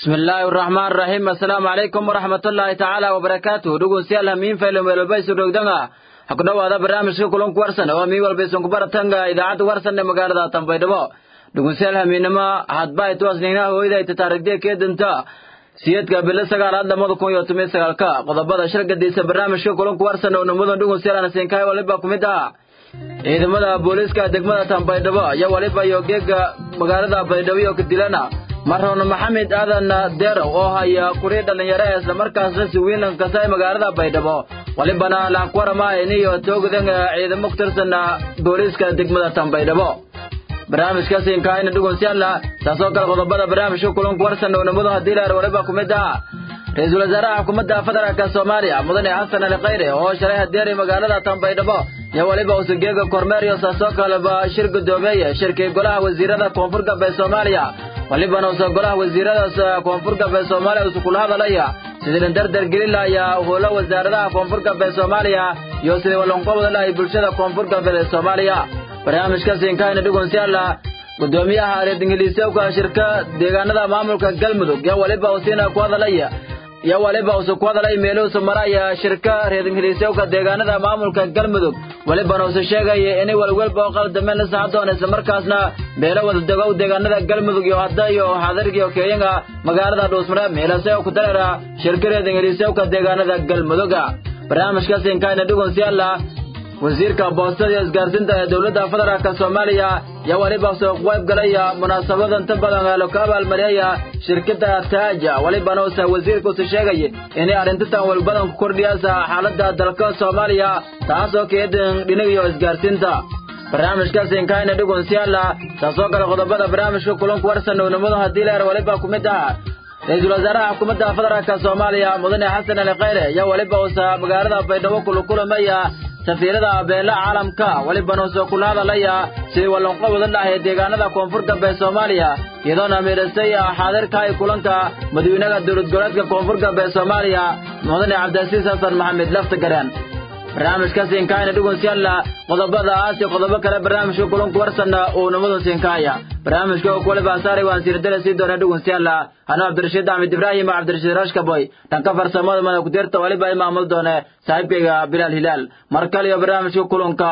bismi illaahi araxmaan araxiim assalaamu calaykum waraxmatullaahi tacaala wabarakaatuh dhegeystayaal hamiin faylo meelolbaysu dhogdanga ha ku dhowaada barnaamijka kulanku warsan oo mii walba isunku baratanga idaacadda warsan ee magaalada tanbaydhabo dhegeystayaal hamiinimo hadba ituasnignaha hooyada ay tataarigdee keedanta siyeedka bilo sagaalaad lamada kun iyo toban sagaalka qodobada shirgadiisa barnaamijka kulanku warsan oo namudan dhegeystayaal anasinkaay waliba ku mid ah ciidamada booliiska degmada tanbaydhabo iyo waliba iyo geega magaalada baydhabo iyo kadilana marroon maxamed aadan deerow oo haya kurii dhallinyaro ee islamarkaasna si wiilan kasta ee magaalada baydhabo walibana laankuwaramaayniyo toogadan ciidamo ku tirsan booliiska degmada tanbaydhabo barnaamijkaasi inkaayna dhugunsiyaala taasoo kale qodobada barnaamijka kulanku warsan ownamadu haddii leer waliba ku mid ah ra-iisul wasaaraha xukuumadda federaalka soomaaliya mudane xasan ali khayre oo shalay hadeeray magaalada tanbaydhabo iyo waliba usugeega kormeeriyo saasoo kaleba shir gudoomeeye shirkii golaha wasiirada koonfur galbeed soomaaliya walibana usa golaha wasiiradaas koonfur galbeed soomaaliya usu kula hadalaya sidii la dardar gelin lahayaa howlo wasaaradaha koonfur galbeed soomaaliya iyo sidii walanqobda lahay bulshada koonfur galbeed ee soomaaliya barnaamijkaasi inkaayna dhugunsiyaala gudoomiyaha reer ingiliisowka shirka deegaanada maamulka galmudug iyo waliba usiina ku hadalaya iyo waliba usu ku hadalay meeluhusu maraya shirka reer ingiliisowka deegaanada maamulka galmudug walibana usu sheegaya inay walwalba oo qaldameen la saxadoon islamarkaasna meelo wada degow deegaanada galmudug iyo hadda iyo xaadirga iyo keeyanka magaalada dhuusmare meelase ku dareera shirka reer ingiliisowka deegaanada galmuduga barnaamijkaasi inkaayna dhugunsiyaala wasiirka boostada iyo isgaarsiinta ee dowladda federaalk soomaaliya iyo waliba soo qayb galaya munaasabada inta badan ee laku abaalmariyaya shirkadda taaja walibana usa wasiirka usu sheegaya inay arrintitan walbadan ku kordhiyaysa xaaladda dalka soomaaliya taasoo keedan dhinagiyo isgaarsiinta barnaamijkaasi inkaayna dhugunsiyaala taasoo kale qodobada barnaamijka kulanku warsan ownimadu haddii leer waliba ku mid ah ra-iisul wasaaraha xukuumadda federaalk soomaaliya mudane xasan ali khayre iyo waliba usa magaalada baydhabo kulukulamaya safiirada beela caalamka walibana usoo kula hadalaya sidii wallanqobada dhahay deegaanada koonfur galbeed soomaaliya iyadoona miidhasay xaadirkahay kulanka madawynaha dowlad goboleedka koonfur galbeed soomaaliya mudane cabdilasiis xasan maxamed laftagareen barnaamijkaasi inkaayna dhugunsiyaala qodobadaas iyo qodobo kale barnaamijka kulanku warsan uu namadun siinkaaya barnaamijka oo kuwaliba saaray waan siiradale sii doona dhugunsiyaala anuu cabdirashiid axmed ibraahim cabdirashiid rashkaboy dhanka farsamada mada kudirta waliba i maamul doone saaxiibkayga bilaal hilaal mar kale iyo barnaamijka kulanka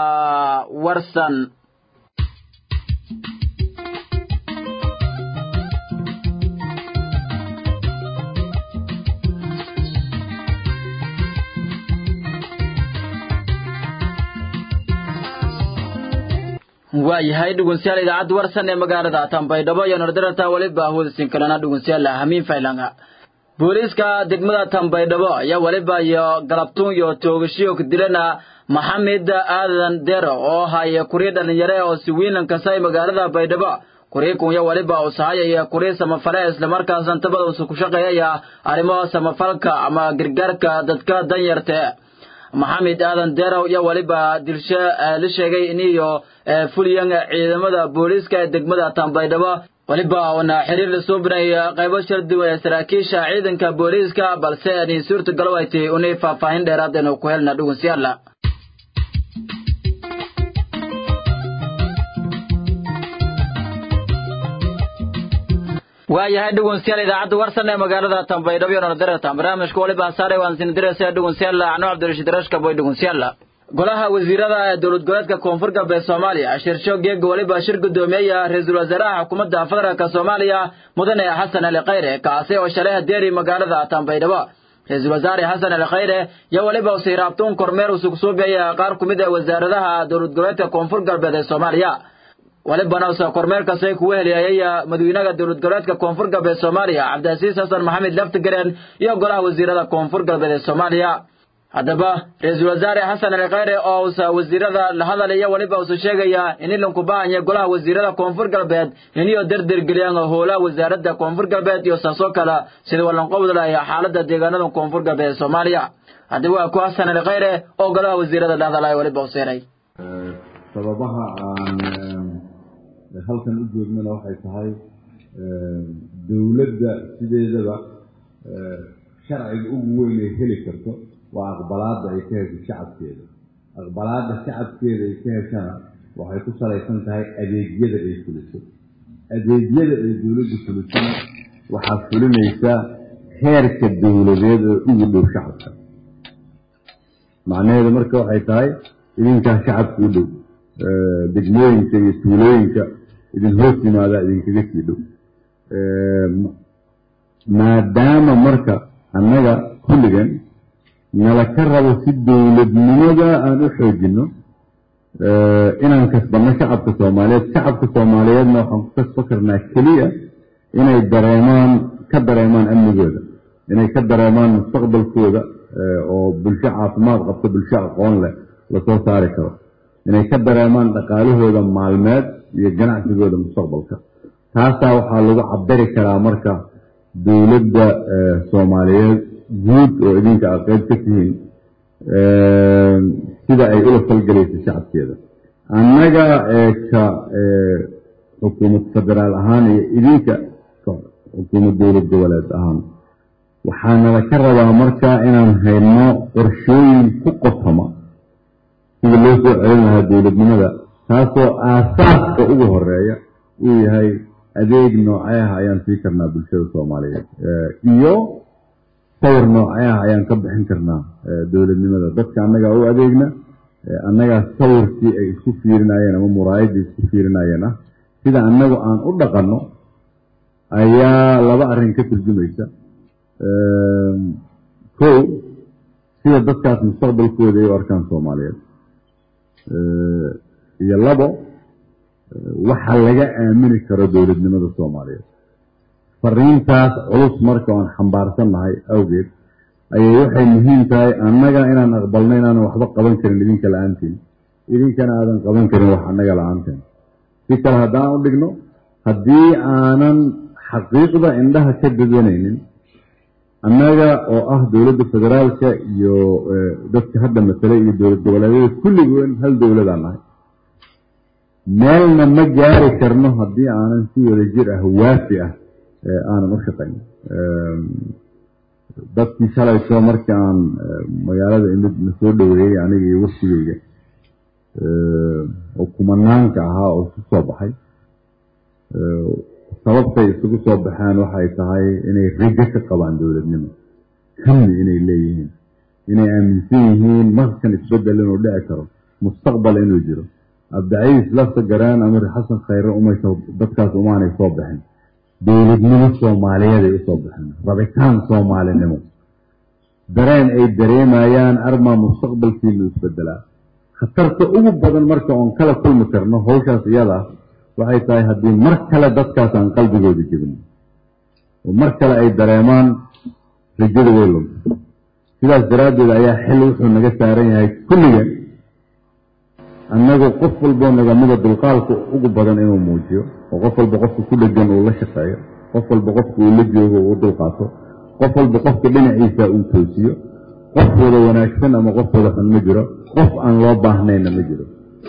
warsan waayahay dhugunsiyaal idaacadda warsan ee magaalada tanbaydhabo iyo nordarata waliba hawdasiin kalena dhugunsiyaal hamiin faylanga booliiska degmada tanbaydhabo ayaa waliba iyo galabtuun iyo toogashiyo kadilana maxamed aadan dero oo haya kurii dhalinyare oo si wiilan kasay magaalada baydhabo kurii kunya waliba usahaya iyo kurii samafale islamarkaasna intabada usu ku shaqeeyaya arrimo samafalka ama gargaarka dadka danyarta maxamed aadan derow iyo waliba dilshe la sheegay iniyo fuliyan ciidamada booliiska ee degmada tanbaydhabo waliba una xiriir lasoo binaya qaybo shar duwan ee saraakiisha ciidanka booliiska balse ani suurtagalo ay tahay unay faahfaahin dheeraad aynu ku helna dhugunsiyaala waayahay dhugunsiyaal idaacadda warsan ee magaalada tanbaydhabo iyo nordaratan barnaamijka waliba saaray waan sinadiraysa dhugunsiyaala anuu cabdirashiid rashkaboy dhugunsiyaala golaha wasiirada ee dowlad goboleedka koonfur galbeed soomaaliya shirsho geega waliba shir gudoomiyeya ra-iisul wasaaraha xukuumadda federaalk soomaaliya mudane xasan ali khayre kaasi oo shalay hadeeri magaalada tanbaydhabo ra-iisul wasaare xasan ali khayre iyo waliba usiraabtuun kormeer usugsuubaya qaar ku mid a wasaaradaha dowlad goboleedka koonfur galbeed ee soomaaliya walibana usa kormeerkaasay kugu heliyayay madawynaha dowlad goboleedka koonfur galbeed soomaaliya cabdilasiis xasan maxamed laftigareen iyo golaha wasiirada koonfur galbeed ee soomaaliya haddaba ra-iisul wasaare xasan ali khayre oo usa wasiirada la hadalaya waliba usu sheegaya in ilanku bahanya golaha wasiirada koonfur galbeed iniyo derdergeliyaan howlaha wasaaradda koonfur galbeed iyo saasoo kale sida wallanqobda lahay xaalada deegaanada koonfur galbeed ee soomaaliya haddaba waa ku xasan ali khayre oo golaha wasiirada la hadalaya waliba useeray sababaha aan halkan u joognana waxay tahay dowladda sideedaba sharciga ugu weyn ay heli karto waa aqbalaadda ay ka hesho shacabkeeda aqbalaadda shacabkeeda ay ka heshana waxay ku salaysan tahay adeegyada ay fuliso adeegyada ay dowladdu fulisona waxaa fulinaysa heerka dowladeed oo ugu dhow shacabka macnaheedu marka waxay tahay idinkaa shacabka u dhow degmooyinka iyo tuulooyinka idin hoos yimaadaa idinkaga sii dhow maadaama marka annaga kulligan nala ka rabo si dowladnimada aan u xoojinno inaan kasbanno shacabka soomaaliyeed shacabka soomaaliyeedna waxaan ku kasba karnaa keliya inay dareemaan ka dareemaan amnigooda inay ka dareemaan mustaqbalkooda oo bulsho caafimaad qabto bulsho aqoon leh lasoo saari karo inay ka dareemaan dhaqaalahooda maalmeed iyo ganacsigooda mustaqbalka taasaa waxaa lagu cabiri karaa marka dowladda soomaaliyeed guud oo idinka aad qeyb ka tihiin sida ay ula falgelayso shacabkeeda annaga ka xukuumad federaal ahaan iyo idinka xukuumad dowlad goboleed ahaan waxaanala ka rabaa marka inaan hayno qorshooyin ku qotoma sida loo soo celin lahaa dowladnimada taasoo aasaaska ugu horeeya uu yahay adeeg nooceaha ayaan sii karnaa bulshada soomaaliyeed iyo sawir nooceaha ayaan ka bixin karnaa dowladnimada dadka annagaa u adeegna annagaa sawirkii ay isku fiirinayeen ama muraayaddii isku fiirinayeen ah sida annagu aan u dhaqanno ayaa laba arrin ka turjumaysa kow sida dadkaas mustaqbalkooda ay u arkaan soomaaliyeed iyo labo waxa laga aamini karo dowladnimada soomaaliyeed fariintaas culus marka oan xambaarsannahay awgeed ayay waxay muhiim tahay annaga inaan aqbalno inaanan waxba qaban karin idinka la-aantiin idinkana aadan qaban karin wax annaga la-aanteen si kale haddaan u dhigno haddii aanan xaqiiqda indhaha ka dadanaynin annaga oo ah dowladda federaalka iyo dadka hadda matalay iyo dowlad goboleedyada kulligoon hal dowladaan nahay meelna ma gaari karno haddii aanan si wada jir ah waafi ah aanan u shaqayn dadkii shalayso markii aan magaalada imid na soo dhoweeyey aniga iyo waftigeyga oo kumanaanka ahaa oo isu soo baxay sababtay isugu soo baxeen waxay tahay inay rijo ka qabaan dowladnimo hamni inay leeyihiin inay aaminsan yihiin markan isbedel inuu dhici karo mustaqbal inuu jiro abdicaiis lafta garaan amir xasan khayre umaysa dadkaas umaanay soo baxin dowladnimo soomaaliyeed ay usoo baxeen rabitaan soomaalinimo dareen ay dareemayaan armaa mustaqbalkiinu isbedelaa khatarta ugu badan marka oon kala kulmi karno hawshaas iyada ah waxay tahay haddii mar kale dadkaas aan qalbigooda jebin oo mar kale ay dareemaan rajada way lunta sidaas daraaddeed ayaa xil wuxuu naga saaran yahay kulliga annagu qof walboo nagamida dulqaalka ugu badan inuu muujiyo oo qof walba qofka ku dhegan uu la shaqeeyo qof walba qofka uu la joogo uu dulqaato qof walba qofka dhinaciisa uu toosiyo qof wada wanaagsan ama qof wada xun ma jiro qof aan loo baahnayna ma jiro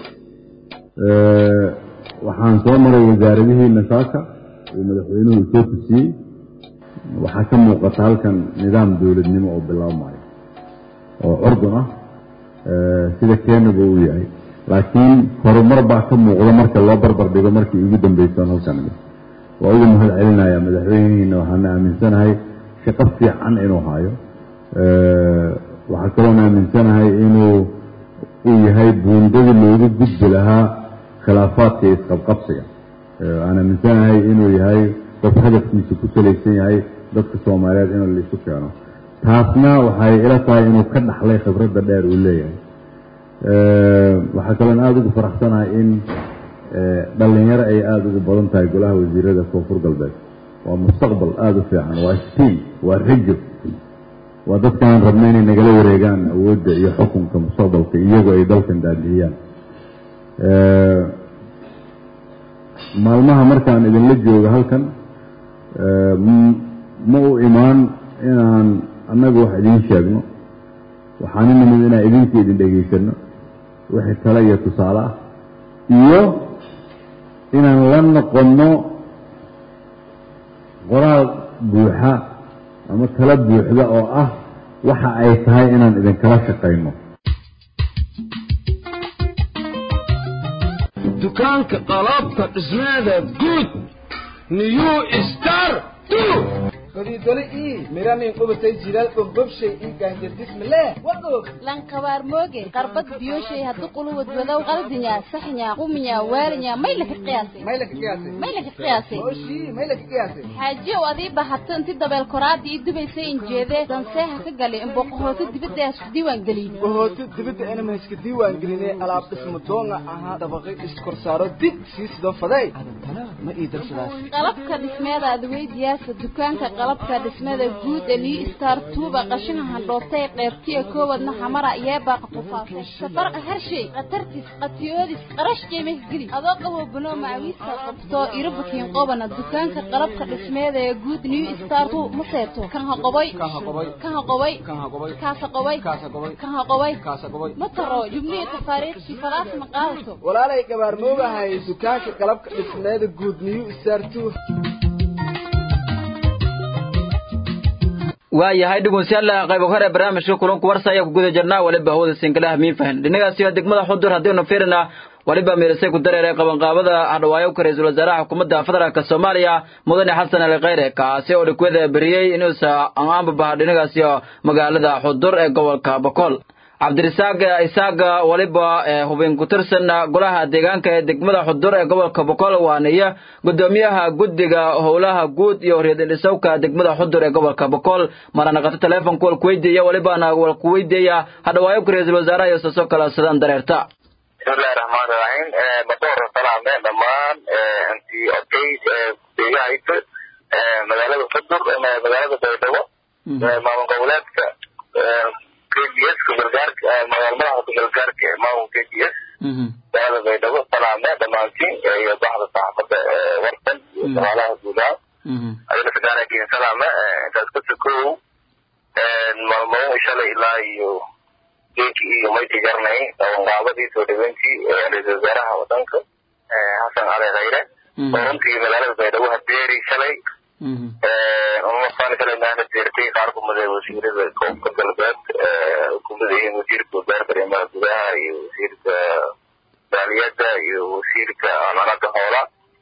waxaan soo maray wasaaradihiina saaka uu madaxweynuhu soo tusiyey waxaa ka muuqata halkan nidaam dowladnimo oo bilaabmayo oo curdun ah sida keenaba uu yahay laakiin horumar baa ka muuqda marka loo barbar dhigo markii ugu dambaysan halkan waa ugu mahad celinaya madaxweynihiina waxaana aaminsanahay shaqo fiican inuu hayo waxaa kaloona aaminsanahay inuu uu yahay buundadii loogu gudbi lahaa khilaafaadka iyo isqabqabsiga aan aaminsanahay inuu yahay qof hadafkiisa ku salaysan yahay dadka soomaaliyeed in laisu keeno taasna waxay ila tahay inuu ka dhaxlay khibradda dheer uu leeyahay waxaa kaloon aada ugu faraxsanahay in dhalinyaro ay aada ugu badan tahay golaha wasiirada koonfur galbeed waa mustaqbal aada u fiican waa stiin waa rajo waa dadkaan rabna inay nagala wareegaan awoodda iyo xukunka mustaqbalka iyagoo ay dalkan daadihiyaan maalmaha markaan idinla joogo halkan ma u imaan inaan annagu wax idiin sheegno waxaan u nimid inaan idinka idin dhegaysano wixii tale iyo tusaale ah iyo inaan la noqonno qoraal buuxa ama tala buuxda oo ah waxa ay tahay inaan idinkala shaqayno dukaanka qalabka dhismeeda guud new star fadiidole ii miramin qubatay jilaal bogbobshay ii gaanjardismale waog lankabaar mooge qarbad biyoshay haddu quluwad wadow qaldinya saxnya quminya waalinya may laka qiyaasay may laka qiyaasay may laka qiyaasay oshii may laka qiyaasay xaajiyow adii bahato inti dabeel koraada ii dubaysay injeedee danseeha ka galay imboqohooto dibadda isku diiwaan geliyey bohooto dibadda inama iska diiwaan gelinay alaab dhismo doonga ahaa dabaqay iskorsaaro dig sii sidoo faday adantana ma ii darsadaas qalabka dhismeeda adweydiyaasa dukaanka qalabka dhismada guud ee liu star tuuba qashina handhoobtay qeybtiya koowadna xamara yeebaaqa tufaasay safarqa harshay khatartis qatiyoodis qarash qiimah geli adoo qabo banoo macawiiska qabto irobakiin qobana dukaanka qalabka dhismeeda ee guud liu star tu ma seeto kan haqoboy kan haqoboy kan haqoboy kan haqoboy kaasa qoboy kaasa qoboy kan haqoboy kaasa qoboy ma taro jubnihi tafaariikhtii falaas ma qaadato walaalay gabaar moogahay dukaanka qalabka dhismeeda guud niyu isartu waayahay dhegeystayaal qayb hore barnaamijka kulanku warsa ayaa ku guda jirnaa waliba hawada sinkalaha miin fahan dhinagaasi waa degmada xudur haddiinu fiirina waliba miirisay ku dareeray qabanqaabada hadhawaayo ka ra-iisul wasaaraha xukuumadda federaalk soomaaliya mudane xasan ali khayre kaasi oo dhikwada beriyey inuusa aanbabaha dhinagaasi magaalada xudur ee gobolka bokool cabdirisaaq isaaq waliba hubin ku tirsan golaha deegaanka ee degmada xudur ee gobolka boqol waaniyo gudoomiyaha guddiga howlaha guud iyo reedindhisowka degmada xudur ee gobolka boqol maranaqato teleefonka walkuweydiiya walibana walkuweydiiya hadhawaayo ku ra-iisul wasaaraha iyo saso kala sidaan dareerta bismillahi raxmaani raxiim madoor salaame dhammaan intii odayd deegahaysa magaalada xudur magaalada baydhabo maamul goboleedka KBS kugalgaarka magaal madaxda kugalgaarka ee maamulka KBS magaalada baydhabo salaame dhammaantiin iyo baxda saxaafadda warsan iyo shaqaalaha guudaha adina sagaarakiin salaame intaas ka sokow maalmo shalay ilaa iyo geeki iyo mayti garnay qabanqaabadii soo dhaweyntii ra-iisul wasaaraha wadanka xasan cali khayre oo runtii magaalada baydhabo habeeri shalay umafaan kale maana jeertay qaar kumida wasiirada koobka galbeed kumida yihiin wasiirka wasaaradda arrimaha gudaha iyo wasiirka maaliyadda iyo wasiirka amanada hoola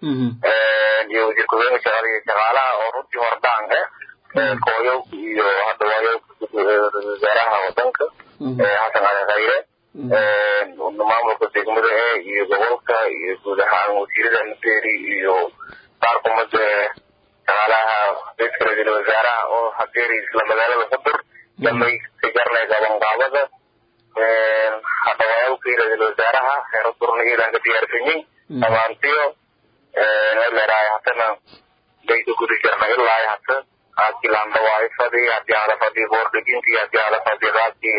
iyo wasiir ku-xigeenka shaqada iyo shaqaalaha oo runtii hordhaan eh kooyo iyo hadhawaayo ra-iisul wasaaraha wadanka xasan cali khayre maamulka degmada e iyo gobolka iyo guud ahaan wasiirada nabeeri iyo qaar kumida shaqaalaha raiiska ra-iisul wasaaraha oo hadeeri isla magaalada xudur damay ka garnay qabanqaabada hadhawaayalkii ra-iisul wasaaraha reer xudurna iyadan ka diyaarsanyin dhammaantiyo meeleraay hatana bayka guda jirnay ilaa hata qaabkii laandhawaayo fadhi haddii aala fadhi boordhigintii haddii aala fadhi qaabkii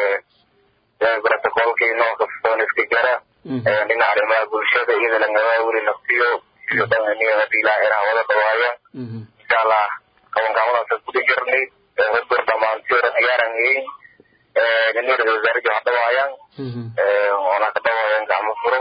brotocolkii nooc kastoon iska jara dhinaca arrimaha bulshada iyada lagaba weli naftiyo iyo dhanganiyo haddii ilaa eraha wada dhawaaya insha allah qabanqaabadaasa guda jirnay xudur dhammaantiyo diyaarangeyn nini ra-isul wasaarihii ha dhawaayaan oona ka dhawaayaan gacmo furan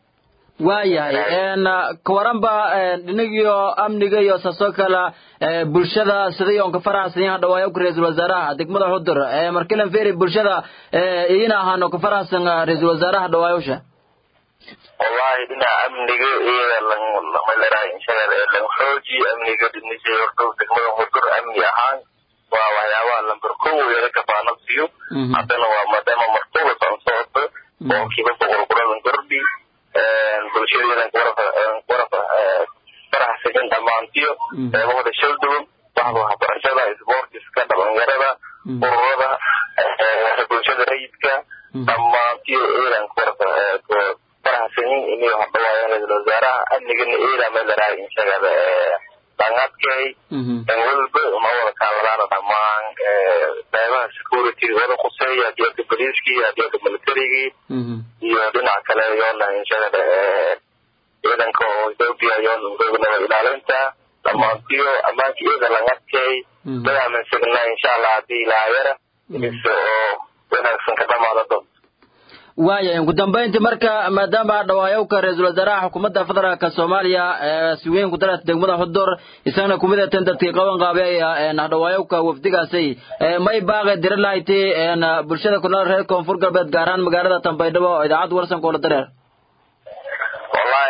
waayahay kawaranba dhinagiyo amniga iyo saasoo kale bulshada siday oon ka faraxsan yahay dhawaayo ku ra-iisul wasaaraha degmada xudur markilan feri bulshada iyina ahaano ka faraxsan ra-iisul wasaaraha dhawaayosha wallahi dhinaca amniga iyada lamalerahay inshaga lang xooji amniga dhinishay horta degmada xudur amni ahaan waa waxyaabaha lamber kow laga kafaanabsiyo haddana waa maadaama martuba socon socota oo kiiba boqol kuradan kordhi bulshadeedan faraxsanin dhammaantiyo qeybahooda shalduwan baxda waxbarashada isboortiska dhalinyarada ururada bulshada rayidka dhammaantiyo eedan faraxsanin inay hadhawaayaan ra-iisul wasaaraha amnigana eeda meelaraay inshagada dhangadkay dhan walba ma wada kaaladaana dhammaan qeybaha security wada quseeya hadiyada boliiskii hadiyada militarigii iyo dhinac kale yoona inshagada ciidanka oo ethoopia yoona nabad ilaalinta dhammaantiyo ammaanka iyada langadkay dad aaminsanna insha allah haddii ilaahayara is oo wanaagsan ka dhamaada doonto waaya ugu dambayntii marka maadaama dhawaayowka ra-iisul wasaaraha xukuumadda federaalka soomaaliya si weyn ku dareerta degmada xudur isagana kumid atan dadkii qaban qaabeeya dhawaayowka wafdigaasay may baaqe dira lahayti bulshada ku nool reer koonfur galbeed gaar ahaan magaalada tanbaydhabo oo idaacadda warsanka oola dareer wallahi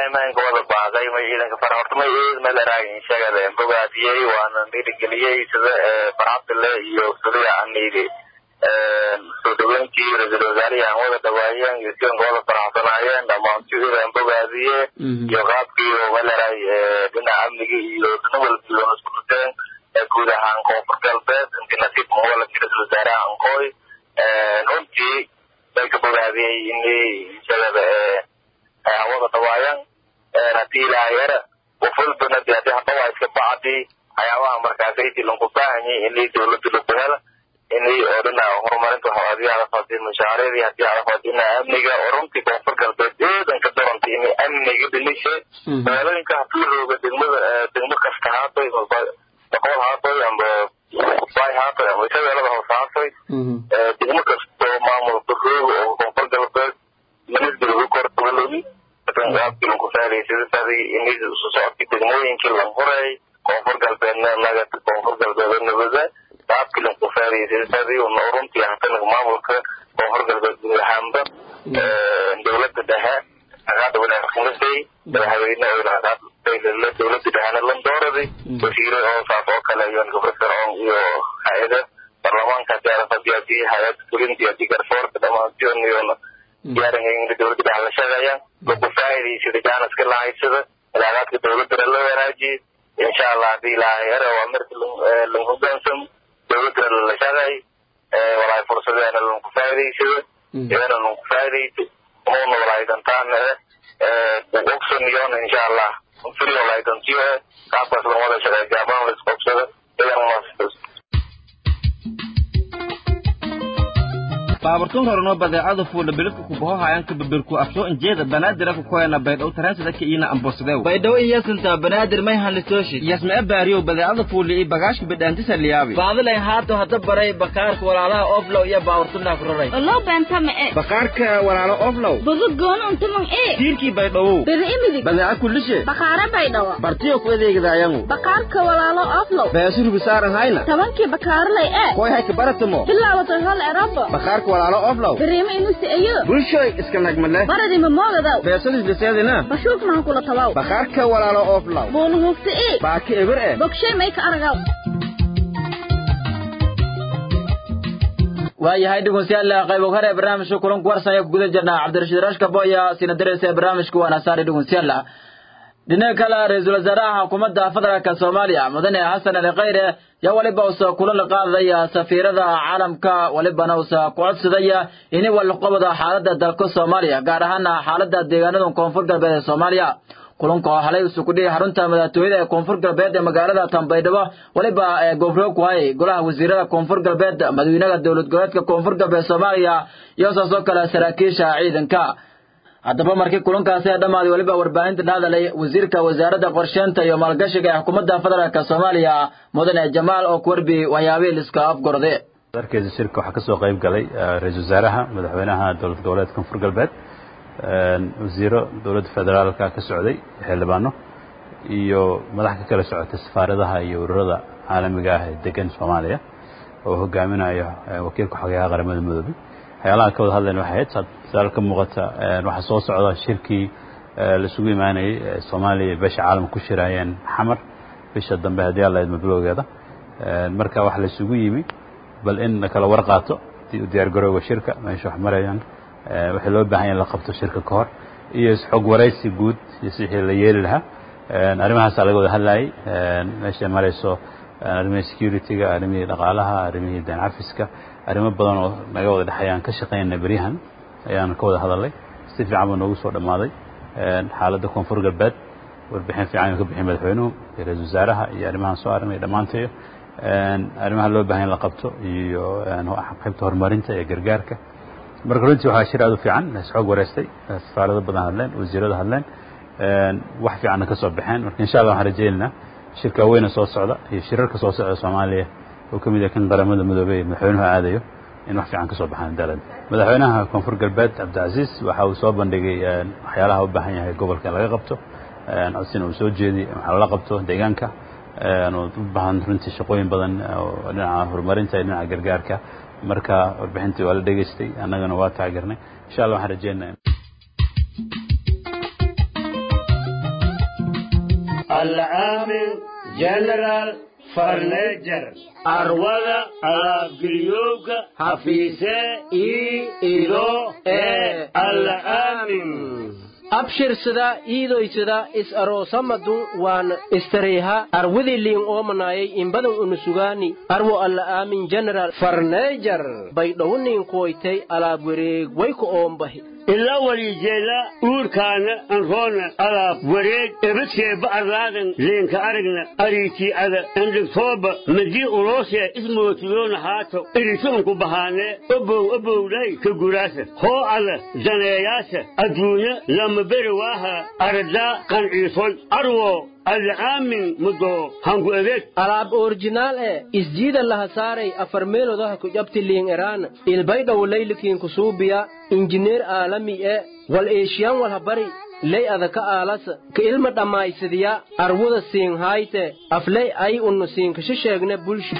maynka wada baaqay may ciidanka fara horta may eed malaraayin shagada bogaadiyey waana dhiirigeliyey sida farxadile iyo suriya aniidi soo dhaweyntii ra-iisul wasaarihi aan wada dhawaayeen iyo sidanka wada faraxsanaayeen dhammaantidan bogaadiye iyo qaabkii malaraay dhinaca amnigii iyo dhina walbiiba isku dhuteen guud ahaan koonfur galbeed intii nasiib muwaladkii ra-isul wasaaraha ankooy runtii bay ka bogaadiyey inay shagada hawada dhawaayaan haddii ilaahay era wafulbana de haddii hadawaa iska bacdi waxyaabaha markaasaydi lanku baahanyay inay dawladda laku hela inay oo dhina horumarinta hadii adafadi mashaariicdii hadii adafadi dhinaca amniga oo runtii koonfur galbeed eedanka daranta inay amniga dhinishe magaalooyinka hadii rooga degmada degmo kasta haatoy boqol haatoy amba bay haatoy amba shabeelada hoose haatoy degmo kasto maamulka rooga oo koonfur galbeed ministriga kortagalogi qaabkii lanku faadaysadasadi inay isu socodkii degmooyinkii lan huray koonfur galbeedna naga koonfur galbeed nabada qaabkii lanku faadaysadasadi runtii hatanaga maamulka koonfur galbeed guud ahaanba dowladda dhexe agaada wanaagsanasay madaxweyne dowladda dhexena landooraday wasiire oo saas oo kale iyo gofrofircoon iyo hay-ada baarlamaanka hadii adafadi hadii hay-ada fulintii hadii garsoorka dhamaantion iyo diyaarinka dowladda dhexe la shaqeeyaan lagu faa'iidaysada jaaniska la haysada ilaagaadka dowladdana la wanaajiye insha allah hadii ilaahay ere waa marki lan hogaansamo dowladdana la shaqeey walaay fursadeena lanku faa'iidaysada idana lanku faa'iidaysa umuna walaay dantaana e ogsoniyon insha allah furi walaay dantiyo e qaabkaas lan wada shaqeey gaaban la isqobsada idan mas baabartun horno badeecada fuula bilidka kubaho hayanka babirku afsoo injeeda banaadir ku koyana baydhow taransida ka iina ambosadew baydhow iyasinta banaadir may hanlitooshi yasmee baariyow badeecada fuuli iyo bagaashka bidhaantisa liyaabi baadilayn haato hada baray bakaarka walaalaha oflow iyo baawartunaa ku raray Olo benta ma e. bakaarka walaalo oflow Budu goonu untumang e. tiirkii baydhowow Biri imidig. badeeca kullishe Bakara baydhawa. bartiyo ku adeegidaayangu Bakaarka walaalo oflow. beesurigu saaran hayna Tabankii bakaarlay e. koy hayka baratamo Bilaawata hal erabo. bakaarka walaalo oflow Biriima inusi ayo. bulshoy iska nagmale Baradi ma moogadaw. beesudis liseedina Bashuuk mahan kula tabaw. bakaarka walaalo oflow Boonu hufti e. baaki eber eh Bogshay may ka aragaw. waayahay dhegeystayaal qayb hore ee barnaamijka kulanku warsan ee guda jirnaa cabdirashiid rashka boya sina dareysa ee barnaamijka waana saari dhegeystayaal dhinaca kale ra-iisul wasaaraha xukuumadda federaalka soomaaliya mudane xasan ali khayre yaa weliba usa kula la qaadaya safiirada caalamka welibana usa ku codsadaya inay walqabada xaaladda dalka soomaaliya gaar ahaana xaaladda deegaanada koonfur galbeed ee soomaaliya kulanka oo halay usu kudhihi xarunta madaxtooyada ee koonfur galbeed ee magaalada tanbaydhabo weliba ee gofro ku hayay golaha wasiirada koonfur galbeed madaxweynaha dowlad goboleedka koonfur galbeed soomaaliya iyo saasoo kale saraakiisha ciidanka haddaba markii kulankaasi ee dhammaaday weliba warbaahinta dhahadalay wasiirka wasaaradda qorsheynta iyo maalgashiga ee xukuumadda federaalk soomaaliya mudane jamaal oo kuwarbi waxyaabihii liska afgorde darkeeda shirka waxaa kasoo qayb galay ra-iisul wasaaraha madaxweynaha dowlad goboleedka koonfur galbeed wasiiro dowladda federaalka ka socday xildhibaano iyo madax ka kala socotay safaaradaha iyo ururada caalamiga ah ee degan soomaaliya oo hogaaminayo wakiilka xogeyaha qaramada midoobay waxyaalaha ka wada hadlayna waxay ahayd saal ka muuqata waxaa soo socda shirkii laisugu imaanayey soomaaliya iyo beesha caalamka ku shiraayeen xamar bisha dambe haddii alla idma bilowgeeda marka waxa la isugu yimi bal in la kala war qaato diyaar garowga shirka meesha wax marayaan wixii loo baahan yahay in la qabto shirka ka hor iyo isxog waraysi guud iyo wixii la yeeli lahaa arrimahaasaa laga wada hadlayay meeshay marayso arrimihii security-ga arrimihii dhaqaalaha arrimihii deen cafiska arrimo badan oo naga wada dhexeeyaan ka shaqaynayna beryahan ayaan ka wada hadalnay si fiican buu noogu soo dhammaaday xaaladda koonfur galbeed warbixin fiican ayuu ka bixiyay madaxweynuhu iyo ra-isul wasaaraha iyo arrimahan soo aragnay dhammaantayo arrimaha loo baahan in la qabto iyo qaybta horumarinta iyo gargaarka marka runtii waxaa shir aad u fiican isxoog wareystay safaarado badan hadleen wasiirada hadleen wax fiicanna ka soo baxeen marka insha allah waxaan rajaynaynaa shirka weyna soo socda iyo shirarka soo socda soomaaliya oo ka mid yahay kan qaramada midoobey ee madaxweynuhu aadayo in wax fiican ka soo baxaan dalad madaxweynaha koonfur galbeed cabdicasiis waxa uu soo bandhigay waxyaalaha u baahan yahay gobolka in laga qabto codsina uu soo jeediyey waxaa lala qabto deegaanka u baahan runtii shaqooyin badan oo dhinaca horumarinta iyo dhinaca gargaarka marka warbixintii waa la dhegaystay annagana waa taageernay insha allah waxaan rajeynaya الآمن جنرال فرنيجر أرولا ألابجليوك حفيسة إي إلو إي الآمن abshirsada iidoysada is aroosamadun waan istareeha arwidi liin oomanayay imbadan unusugaani arwo alla aamin general farneejar baydhowniin koytay alaab wareeg wayku oombahi ilaa walijeela uurkaana anroona alaab wareeg ebadkeeba arlaadan leenka aragna ariitii ada andhigtooba madii uloosee ismootiyoona haato irisuunku bahaanee obow obowlay ka guraasa hoo ada daneeyaasa adduunya lama beri waaha aradaa qanciisoy arwo alaamin mudo hangu adeeg alaab orjinaal e isjiida laha saaray afar meelodaha ku jabti liin eraan ilbaydhaw laylikiin kusuubiya injineer aalami e wal eeshiyan walha bari ley adaka aalasa ka ilma dhammaysadiya arwuda siin haayte afley ay unnu siinkasha sheegne bulshu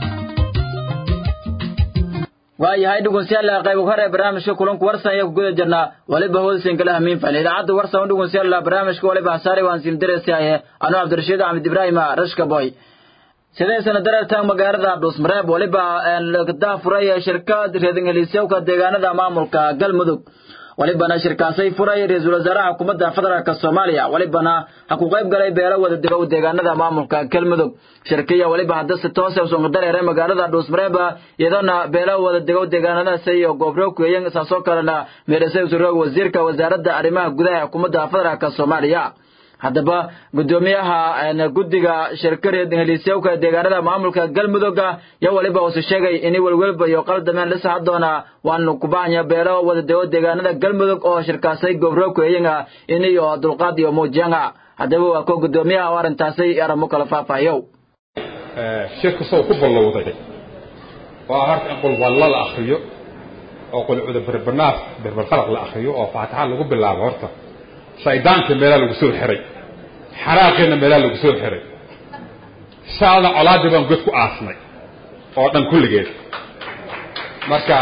waayahay dhegeystayaal qayb hore barnaamijka kulanku warsan ayaa ku guda jirnaa waliba hoosin kala hamiin fal idaacadda warsan u dhegeystayaal barnaamijka waliba hasaare waan siin diraysaye anuu cabdirashiid axmed ibraahim rashka boy sidee sana dareertaan magaalada dhuusmareeb waliba lagdaa furay shirkad reedingeliisyowka deegaanada maamulka galmudug walibana shirkaasay furay ra-iisul wasaaraha xukuumadda federaalk soomaaliya walibana ha ku qayb galay beelo wada dego deegaanada maamulka galmudug shirkiya waliba hadda si toose usunka dareeray magaalada dhuusmareeba iyadoona beelo wada dego deegaanadaas iyo goobro kueyan saasoo kalena meedhasay usuroog wasiirka wasaaradda arrimaha gudaha xukuumadda federaalk soomaaliya haddaba guddoomiyaha guddiga shirkareed heliisyowka deegaanada maamulka galmudugga yo waliba uuse sheegay ini welwelba iyo qaldameen lisaxa doona waanu kubahanya beelo wadadego deegaanada galmudug oo shirkaasay gobro kueyanga iniyo dulqaad iyo muujiyanga haddaba waa ko guddoomiyaha oo arrintaasay aramo kala faahfaahiyow shirka soo ku ballowday waa horta in qulwallo la akriyo oo qulcuda berbanaaf berberqalaq la akriyo oo faataxa lagu bilaabo horta shaydaanka meelaa lagu soo xiray xaraaqeena meelaa lagu soo xiray shaalna colaadii baan god ku aasnay oo dhan kulligeed marka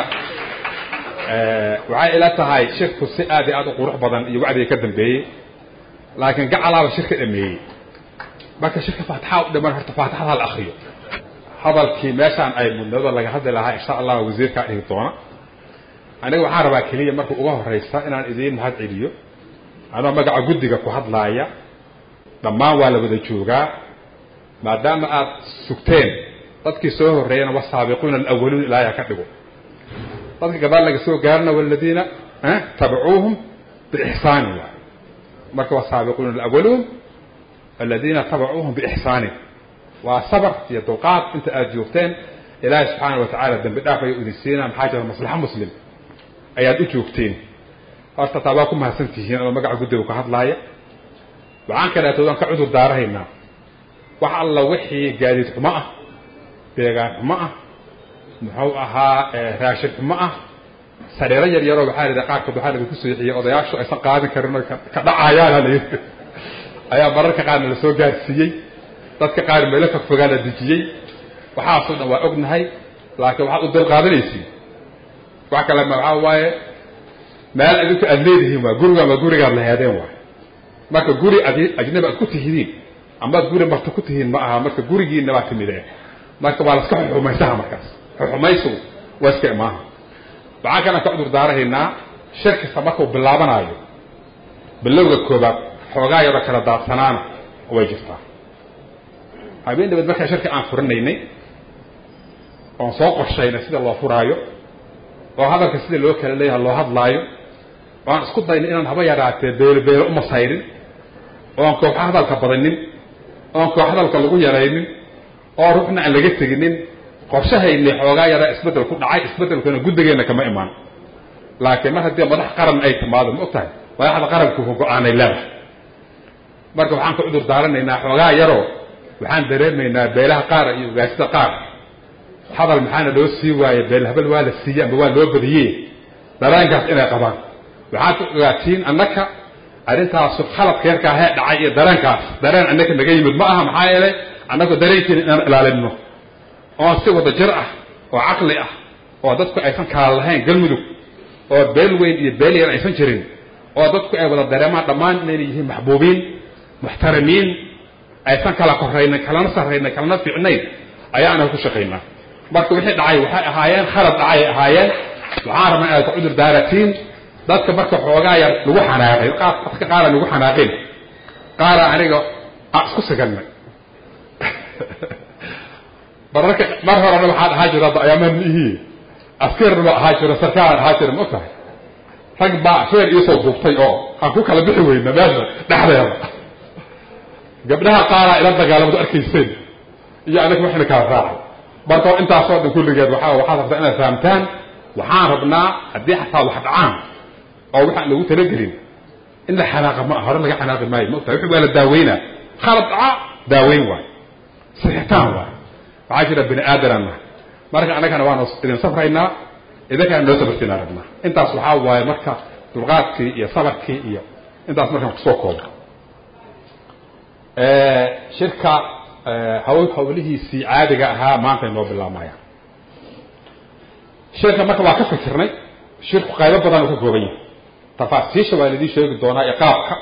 waxay ila tahay shirku si aad iyo aad u qurux badan iyo wacdiga ka dambeeyey laakiin gacalaaba shirka dhameeyey marka shirka faataxa u dhiman horta faataxada la akriyo hadalkii meeshaan ay mudnado laga hadli lahaa insha allah wasiirkaa dhihi doona aniga waxaan rabaa keliya marka uga horeysa inaan idiin mahad celiyo anoo magaca guddiga ku hadlaaya dhammaan waa la wada joogaa maadaama aad sugteen dadkii soo horreeyana wasaabiquuna alawaluun ilaahay ha ka dhigo dadka gadaal laga soo gaarana waladiina tabacuuhum biixsaanin waay marka wasaabiquuna alawaluun aladiina tabacuuhum biixsaanin waa sabar iyo dulqaad inta aad joogteen ilaahay subxaana wa tacaala dembi dhaaf ayuu idin siinaa maxaa jira maslaxa muslim ayaad u joogteen horta taa waa ku mahadsan tihiin ama magaca guddiga ka hadlaaya waxaan kaleeto waan ka cudur daarahaynaa wax alla wixii gaadiid xumo ah deegaan xumo ah muxuu ahaa raashin xumo ah sariiro yar yaroo waxaa layidhi qaarkood waxaa laga ku seexiyey odayaashu aysan qaadin karin oo ka dhacayaana layidhi ayaa mararka qaarna la soo gaarsiiyey dadka qaar meelo fogfogaa la dejiyey waxaasoo dhan waa ognahay laakiin waxaad u dulqaadanaysiin wax kale ma waxaa waaye meel adinku aad leedihiin waa gurigaan waa gurigaad laheedeen waay marka guri ad ajnabi aad ku tihidiin amaad guri marta ku tihiin ma aha marka gurigiina baa timideen marka waa laska xuxumaysaha markaas xuxumaysigu waa iska imaaha waxaan kalaan ka cudur daarahaynaa shir kasta markuu bilaabanaayo bilowga koobaad xoogaa yaroo kala daadsanaana way jirtaa habeen dhabeed markaa shirka aan furinaynay oon soo qorshaynay sida loo furaayo oo hadalka sida loo kala leeyaha loo hadlaayo waan isku daynay inaan haba yaraatee beelo beelo uma sayrin oon koox hadalka badanin oon koox hadalka lagu yaraynin oo ruuxna aan laga teginin qorshahaynay xoogaa yaraa isbeddel ku dhacay isbeddelkuna guddigeenna kama imaan laakiin mar haddii madax qaran ay timaado ma og tahay madaxda qaranku go-aanay leedahay marka waxaan ka cudur daaranaynaa xoogaa yaroo waxaan dareemaynaa beelaha qaar iyo ugaasida qaar hadal maxaana loo sii waaye beel habel waa la siiyey amba waa loo badiyey dareenkaas inay qabaan waxaad ka ogaatiin annaka arrintaasu khaladka yarkaa hee dhacay iyo dareenkaas dareen annaka naga yimid ma aha maxaa yeelay annagu dareenkeena inaan ilaalinno oon si wada jir ah oo caqli ah oo dadku aysan kala lahayn galmudug oo beel weyn iyo beel yar aysan jirin oo dadku ay wada dareemaan dhammaan inayna yihiin maxbuubiin muxtaramiin aysan kala koraynin kalana sarraynin kalana fiicnayn ayaa anaga ku shaqaynaa marka wixii dhacay waxay ahaayeen khalad dhacay ay ahaayeen waxaan rabnaa inaad ku cudur daaratiin dadka marka xoogaa yar lagu xanaaqay qaar dadka qaara lagu xanaaqin qaara aniga aan isku siganay mararka mar horena waxaan ahaa jira ayaamaha miihii askarna baa ahaa jira sarkaalan ahaa jira ma tahay rag baa feer iisoo duubtay oo aan ku kala bixi weyna meesha dhexdeeda gabdhaha qaaraa ila dagaalamadu arkayseen iyo anaga waxayna kala raacay marka intaasoo dhan kulligeed waxaa waxaad rabtaa inaad fahamtaan waxaan rabnaa haddii xataa wax dhacaan oo waxaan lagu talagelin in la xanaaqa ma hore laga xanaaqi maayo ma ogtahay wixii waa la daaweynaa khalad dhaca daaweyn waayo sixitaan waayo waxaa jira bini aadanaan nahay marka annagana waanu idin safraynaa idinkana noo sabartiinaan rabnaa intaas waxaa waaye marka dulqaadkii iyo sabarkii iyo intaas markaan kusoo koobo shirka hawl hawlihiisii caadiga ahaa maanta inoo bilaamayaan shirka marka waa ka fikirnay shirku qaybo badan uu ka kooban yahay tafaasiisha waa laidin sheegi doonaa iyo qaabka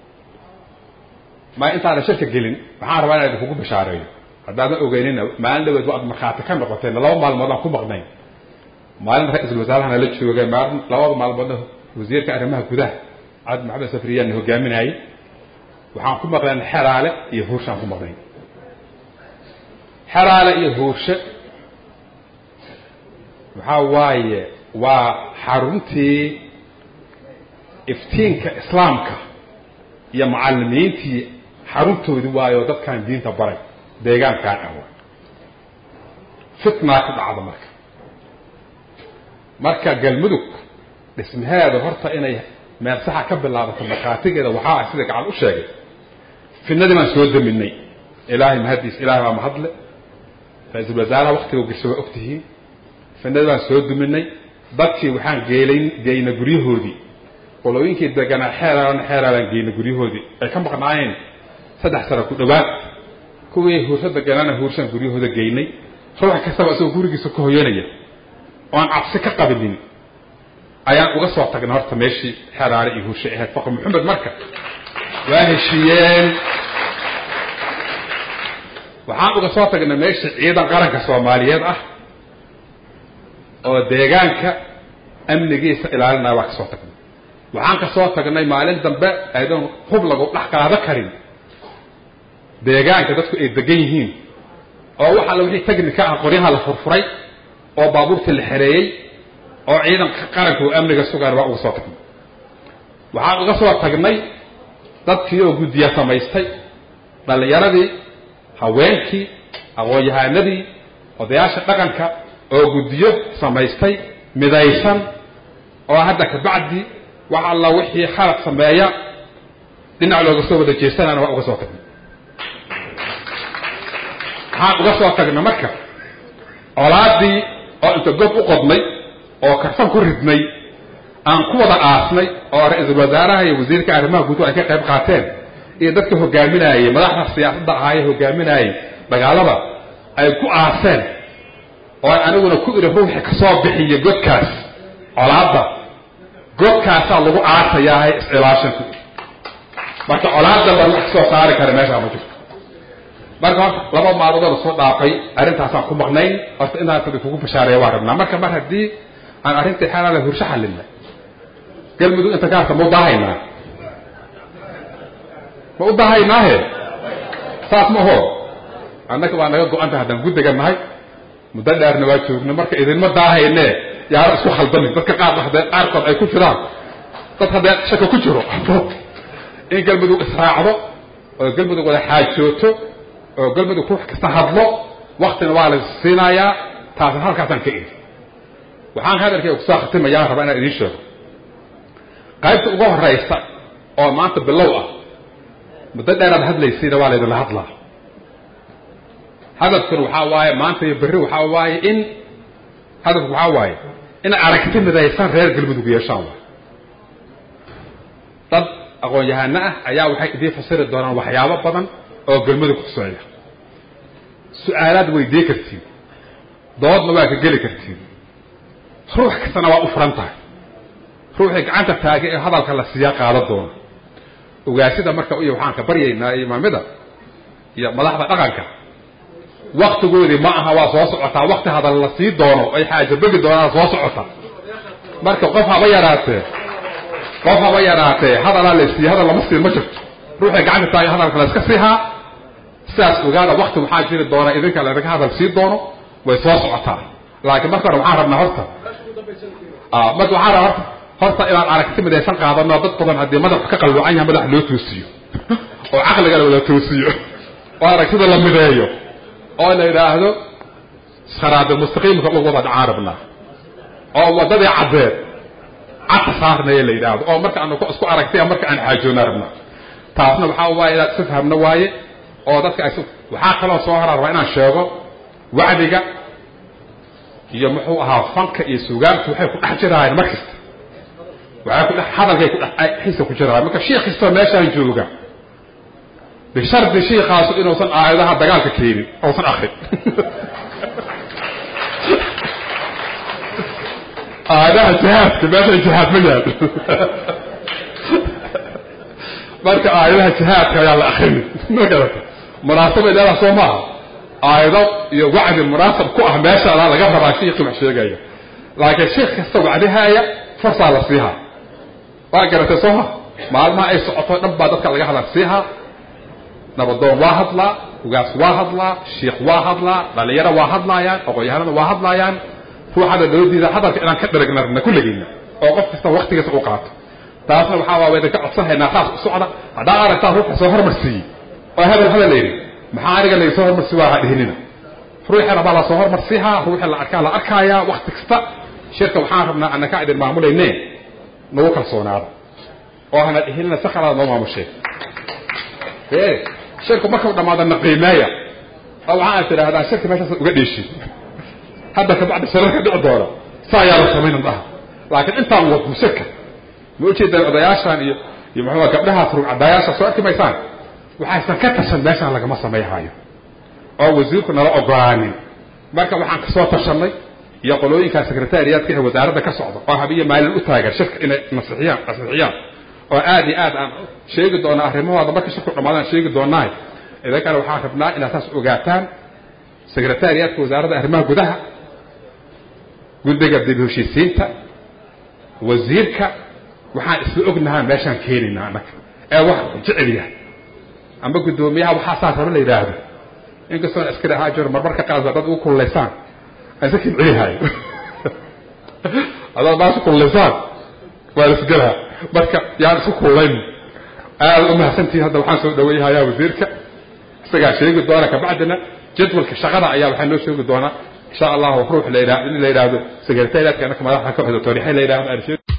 ma intaana shirka gelin waxaan rabaa inaan idinkugu bashaareeyo haddaadan ogeynina maalin dhaweed waad markhaati ka noqoteen laba maalmood aan ku maqnayn maalin ra-iisul wasaarahana la joogay maalin labada maalmoodna wasiirka arrimaha gudaha cabdi maxamed safriyaanna hogaaminayay waxaan ku maqnayn xeraale iyo huurshaan ku maqnayn xeraale iyo huurshe waxaa waaye waa xaruntii iftiinka islaamka iyo macalimiintii xaruntoodii waayo dadkan diinta baray deegaankaan ah waay fitnaa ku dhacda marka marka galmudug dhismaheeda horta inay meel saxa ka bilaabato markhaatigeeda waxaa ah sida gacan u sheegay fitnadii baan soo daminay ilaahay mahadiis ilaahay baa mahadle ra-iisul wasaaraha waktiga gasho waa ogtihiin fitnadii baan soo duminay dadkii waxaan geelayn geyna guryahoodii qolooyinkii deganaa xeeraalan xeeraalan geyna guryahoodii ay ka maqnaayeen saddex sano ku dhowaad kuwii huursa deganaana huurshaan guryahooda geynay ruux kastaba isagoo gurigiisa ka hoyanaya oan cabsi ka qabinin ayaan uga soo tagnay horta meeshii xeraale iyo huurshe ahayd faqr maxamed marka waa heshiiyeen waxaan uga soo tagnay meeshii ciidan qaranka soomaaliyeed ah oo deegaanka amnigiisa ilaalinaya waa ka soo tagnay waxaan ka soo tagnay maalin dambe aydoon hub lagu dhex qaado karin deegaanka dadku ay degan yihiin oo wax alla wixii technika ah qoryaha la furfuray oo baabuurta la xereeyey oo ciidanka qaranka oo amniga sugaan waa uga soo tagnay waxaan uga soo tagnay dadkii oo guddiya samaystay dhallinyaradii haweenkii aqoon-yahanadii odayaasha dhaqanka oo guddiyo samaystay midaysan oo hadda kabacdi wax alla wixii khalad sameeya dhinac looga soo wada jeesanana waa uga soo tagnay waxaan uga soo tagnay marka colaadii oo inta gob u qodnay oo karfan ku ridnay aan ku wada aasnay oo ra-iisul wasaaraha iyo wasiirka arrimaha guud ay ka qayb qaateen iyo dadka hogaaminayay madaxda siyaasadda ahaaye hogaaminayay dagaalada ay ku aaseen oo aniguna ku iri ruuxi kasoo bixiya godkaas colaadda godkaasaa lagu aasayaahay is-ilaashanku marka colaadda baan wax kasoo saari kara meeshaa ma jirto marka horta laba maalmoodoo lasoo dhaafay arrintaasaan ku maqnayn horta intaas kugu bashaareeya waa rabnaa marka mar haddii aan arrintii xalaala hursho xallinay galmudug inta kaarta ma u daahaynaa ma u daahaynaahe saas ma aho annaga waa naga go-anta haddaan guddiga nahay muddo dheerna waa joogna marka idinma daahayne yaaro isku khaldamin dadka qaar haddee qaarkood ay ku jiraan dad haddee shaka ku jiro in galmudug israacdo oo galmudug wada xaajooto oo galmudug ruux kasta hadlo waktina waa la siinayaa taasna halkaasaan ka iri waxaan hadalkayga kusoo khatimayaan rabaa inaan idiin sheego qaybta ugu horeysa oo maanta bilow ah muddo dheeraad hadlaysayna waa laydinla hadlaa hadafkuna waxaa waaye maanta iyo berri waxaa waaye in hadafku waxaa waaye in aragti midaysan reer galmudug yeeshaan waay dad aqoon-yahano ah ayaa waxay idiin fasiri doonaan waxyaabo badan oo galmudug kuseeya su-aalaad weydii kartiin doodna waa ka geli kartiin ruux kastana waa u furan tahay ruuxii gacanta taagay ee hadalka la siiyaa qaada doona ogaasida marka iyo waxaan ka baryaynaa imaamida iyo madaxda dhaqanka waktigoodii ma aha waa soo socotaa wakti hadal la sii doono ay xaaja begi doonaan soo socota marka qof haba yaraatee qof haba yaraatee hadalaa la siiye hadal lama siin ma jirto ruuxay gacanta taaga hadalka la iska siihaa sidaas ogaada wakti waxaa jiri doona idinka laydinka hadal sii doono way soo socotaa laakiin marka hore waxaan rabnaa horta marka waxaan rabaa horta horta inaan aragti midaysan qaadano dad badan haddii madaxu ka qalluucan yahay madax loo toosiyo oo caqligana wada toosiyo oo aragtida la mideeyo oo la yidhaahdo saraada mustaqiimka ugu wada dhacaan rabnaa oo waddadii caddeed cadka saarnaya la yidhaahdo oo marka aanu isku aragtay marka aan xaajoona rabnaa taasna waxaa waaye inaad isu fahamno waaye oo dadka ay waxaa kaloo soo horaa rabaa inaan sheego wacdiga iyo muxuu ahaa fanka iyo sugaanku waxay ku dhex jiraayeen mar kasta waxay ku dhex hadalkay ku dhex xiisa ku jiraayeen marka shiikh kastoo meeshaan jooga bishardi shiikaasu inuusan aayadaha dagaalka keenin uusan akrin aayadaha jihaadka meesha jihaad ma yaal marka aayadaha jihaadka ayaa la akrinin ma garata munaasabay leedaha soo maaha aayado iyo wacdi munaasab ku ah meeshaada laga rabaa shiikii wax sheegaya laakiin shiikh kasta wacdihaaya fursaa la siihaa waa garatay soo ma maalmaha ay socoto dhan baa dadka laga hadal siihaa nabadoon waa hadlaa ugaas waa hadlaa shiikh waa hadlaa dhalinyaro waa hadlaayaan aqoon-yahanada waa hadlaayaan ruuxada dowladdiida hadalka inaan ka dheragna rabna kulligiina oo qof kasta waktigiisa u qaato taasna waxaa waa idinka codsanhaynaa saas u socda haddaa aragtaa ruuxa soo hormarsiiyey oo hadal hadal la yidhi maxaa aniga laysoo hormarsi waa ha dhihinina ruuxii rabaa la soo hormarsiihaa ruuxii la arkaa la arkaayaa wakti kasta shirka waxaan rabnaa annaka idin maamulayne nagu kalsoonaada oo hana dhihinina si khalaad noo maamushee shirku markau dhamaado na qiimeeya oo waxaa tidhaahdaa shirka meeshaas uga dheeshin hadda kabacdi shirarka dhici doona saa ayaa la samaynan dhaha laakiin intaan wadno shirka ma ujeedaan odayaashaan iyo iyo muxuu gabdhahaas rugcadayaasha soo arki maysaan waxaysan ka tashan meeshaan lagama samayhaayo oo wasiirku nala ogolaanin marka waxaan kasoo tashanay iyo qolooyinka sekretariyaadka ee wasaaradda ka socda oo habiyo maalin u taagan shirka inay nasixiyaan nasixiyaan oo aad iyo aad aan sheegi doona arrimahooda marka shirku dhamaadaan sheegi doonaay idinkana waxaan rabnaa inaad saas ogaataan sekretariyaadka wasaaradda arrimaha gudaha guddiga dib heshiisiinta wasiirka waxaan isla ognahaan meeshaan keenaynaa annaga ee wax jecel yahay ama guddoomiyaha waxaa saas raba la yidhaahdo inkastoon askari ahaa jiro marmarka qaar dad ugu kululaysaan aysa kibcilihaayo hadaad baasha kululaysaan waa la isgelaha marka yaan isku kululayn aad u mahadsantihiin hadda waxaan soo dhaweyhayaa wasiirka isagaa sheegi doona kabacdina jadwalka shaqada ayaa waxaa noo sheegi doonaa insha allahu ruux la yidhahdo in la yidhaahdo sekretariyaadka annaka madaxa ka wada toorixe la yidhahdo aan sheegi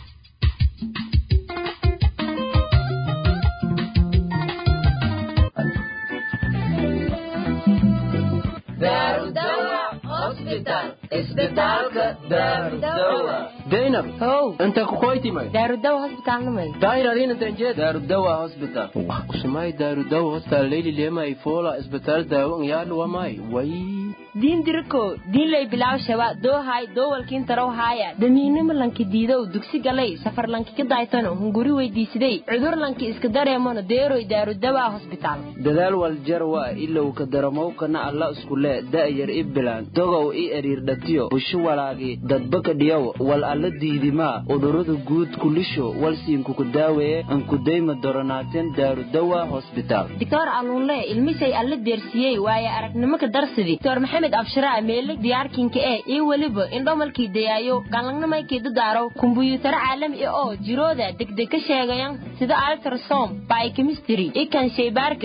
daynab how inta kukoytimay daarudawa hosbitaalnimay daayradinantanjed daarudawa hospital usumay daarudawa hospital leyli lema ifola isbitaal daawo yaadhu wamay way diin diriko diinlay bilaw shaba doohay doowalkiin tarow haaya damiinimo lanki diidow dugsi galay safar lanki ka daaytano hunguri weydiisiday cudur lanki iska dareemano deeroy daarudawa hosbitaal dadaal waljarwa ilow ka daramowkana alla iskule da'yar i bilaan dogow i eriirdhatiyo bushu walaagi dadbaka dhiyow wal alla diidimaa udurada guud kulisho walsiinkuku daaweeye ankudayma doronaateen daarudawa hosbitaal doctor aluunle ilmisay alla deersiyey waaye aragnimo ka darsidi doctor maxamed abshiraa meele diyaarkinka ee iyo weliba indhomalkii dayaayo galangnamaykii dadaaro kumbuyuutaro caalami ah oo jirooda degdeg ka sheegayan sida altrasom biochemistry ikan shaybaarka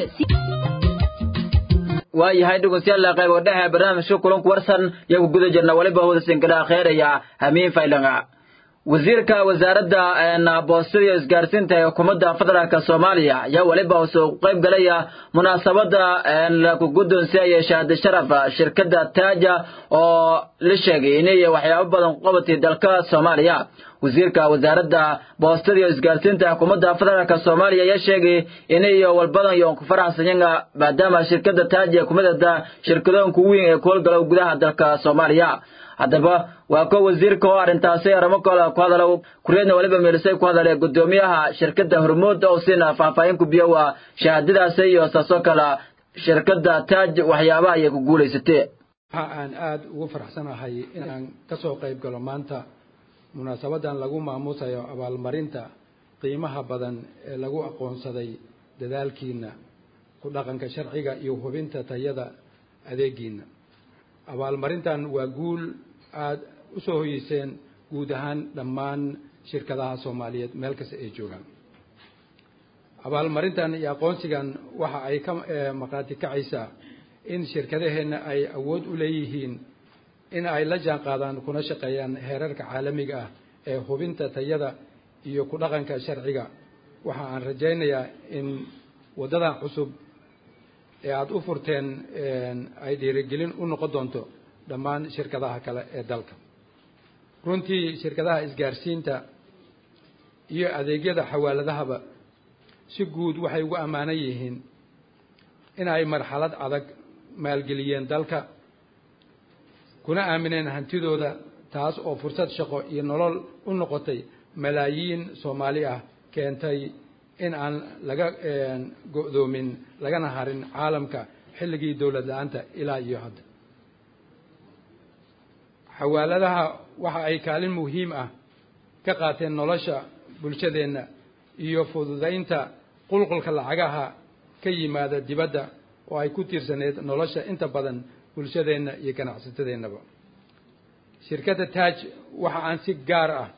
waayahay dhegeystayaal qayb oo dhexe barnaamijka kulanku warsan iyagu guda jirna waliba hudasinkala kheeraya hamiin faylanga wasiirka wasaaradda boostada iyo isgaarsiinta ee xukuumadda federaalka soomaaliya ayaa weliba soo qayb galaya munaasabada laku guddoonsiaya shahaada sharaf shirkadda taaja oo la sheegay inay waxyaabo badan ku qabatay dalka soomaaliya wasiirka wasaaradda boostada iyo isgaarsiinta xukuumadda federaalka soomaaliya ayaa sheegay inay walbadan iyo ku faraxsanyanga maadaama shirkadda taaja kumidada shirkadoonka weyn ee ku howlgala gudaha dalka soomaaliya haddaba waa ko wasiirka oo arrintaasi arrimo kale ku hadala kureedna waliba meelisay ku hadale guddoomiyaha shirkadda hormuud oo siina faahfaahin ku biyo waa shahaadadaasi iyo saasoo kale shirkadda taaj waxyaabaha ay ku guulaysatee waxa aan aada ugu faraxsanahay inaan ka soo qayb galo maanta munaasabadan lagu maamuusayo abaalmarinta qiimaha badan ee lagu aqoonsaday dadaalkiina ku dhaqanka sharciga iyo hubinta tayada adeegiina abaalmarintan waa guul aada u soo hoyeyseen guud ahaan dhammaan shirkadaha soomaaliyeed meel kasta ay joogaan abaalmarintan iyo aqoonsigan waxa ay ka maqaati kacaysaa in shirkadaheenna ay awood u leeyihiin in ay la jaan qaadaan kuna shaqeeyaan heerarka caalamiga ah ee hubinta tayada iyo ku dhaqanka sharciga waxa aan rajaynayaa in waddadan cusub ee aada u furteen ay dhiirigelin u noqon doonto dhammaan shirkadaha kale ee dalka runtii shirkadaha isgaarsiinta iyo adeegyada xawaaladahaba si guud waxay ugu ammaanan yihiin in ay marxalad adag maalgeliyeen dalka kuna aamineen hantidooda taas oo fursad shaqo iyo nolol u noqotay malaayiin soomaali ah keentay in aan laga go'doomin lagana harin caalamka xilligii dowlad la-aanta ilaa iyo hadda xawaaladaha waxa ay kaalin muhiim ah ka qaateen nolosha bulshadeenna iyo fududaynta qulqulka lacagaha ka yimaada dibadda oo ay ku tiirsaneyd nolosha inta badan bulshadeenna iyo ganacsatadeennaba shirkadda taaj waxa aan si gaar ah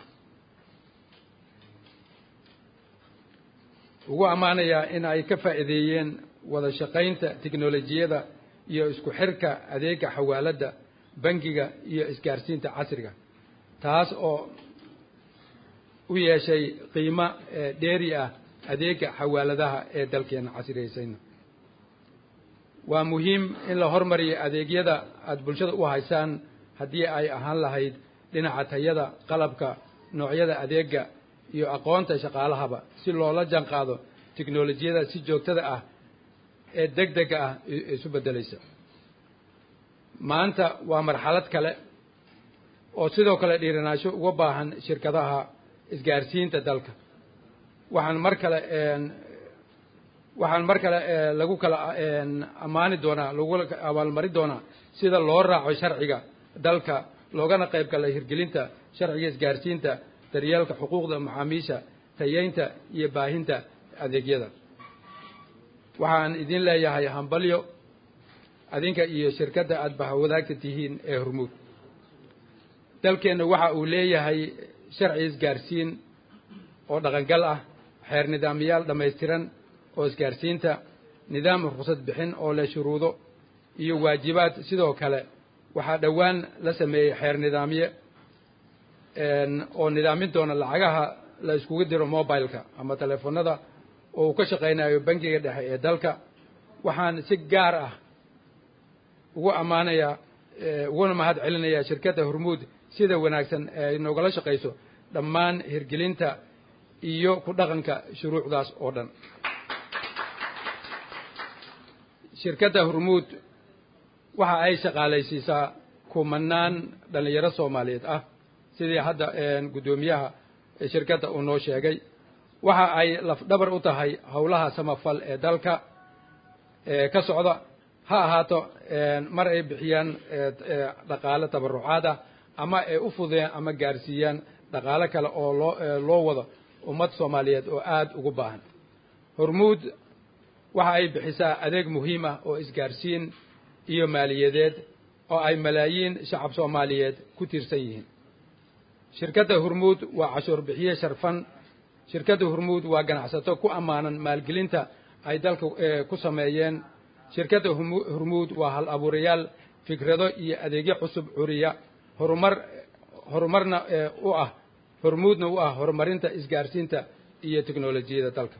ugu ammaanayaa in ay ka faa'iideeyeen wada shaqaynta tiknolojiyada iyo isku xirka adeega xawaaladda bangiga iyo isgaarsiinta casriga taas oo u yeeshay qiimo dheeri ah adeega xawaaladaha ee dalkeena casriyaysayna waa muhiim in la hormariyo adeegyada aada bulshada u haysaan haddii ay ahaan lahayd dhinaca tayada qalabka noocyada adeega iyo aqoonta shaqaalahaba si loola janqaado tiknolojiyada si joogtada ah ee deg dega ah isu beddelaysa maanta waa marxalad kale oo sidoo kale dhiiranaasho uga baahan shirkadaha isgaarsiinta dalka waxaan mar kale waxaan mar kale lagu kala ammaani doonaa lagu abaalmarin doonaa sida loo raaco sharciga dalka loogana qayb galay hirgelinta sharciga isgaarsiinta daryeelka xuquuqda macaamiisha tayeynta iyo baahinta adeegyada waxaan idin leeyahay hambalyo adinka iyo shirkadda aada bahawadaagta tihiin ee hormuud dalkeenna waxa uu leeyahay sharci isgaarsiin oo dhaqangal ah xeer nidaamyaal dhammaystiran oo isgaarsiinta nidaam ruqsad bixin oo leh shuruudo iyo waajibaad sidoo kale waxaa dhowaan la sameeyey xeer nidaamye oo nidaamin doona lacagaha la iskugu diro mobileka ama teleefonada oo uu ka shaqaynayo bangiga dhexe ee dalka waxaan si gaar ah ugu ammaanayaa uguna mahad celinayaa shirkadda hormuud sida wanaagsan ee ay noogala shaqayso dhammaan hirgelinta iyo ku dhaqanka shuruucdaas oo dhan shirkadda hormuud waxa ay shaqaalaysiisaa kumanaan dhallinyaro soomaaliyeed ah sidii hadda guddoomiyaha shirkadda uu noo sheegay waxa ay lafdhabar u tahay howlaha samafal ee dalka ka socda ha ahaato mar ay bixiyaan dhaqaale tabarucaad ah ama ay u fudeen ama gaarsiiyaan dhaqaale kale oo loo loo wado ummad soomaaliyeed oo aada ugu baahan hormuud waxa ay bixisaa adeeg muhiim ah oo isgaarsiin iyo maaliyadeed oo ay malaayiin shacab soomaaliyeed ku tiirsan yihiin shirkadda hormuud waa cashuur bixiye sharfan shirkadda hormuud waa ganacsato ku ammaanan maalgelinta ay dalka ku sameeyeen shirkadda hormuud waa hal abuurayaal fikrado iyo adeegyo cusub curiya horumar horumarna u ah hormuudna u ah horumarinta isgaarsiinta iyo teknolojiyada dalka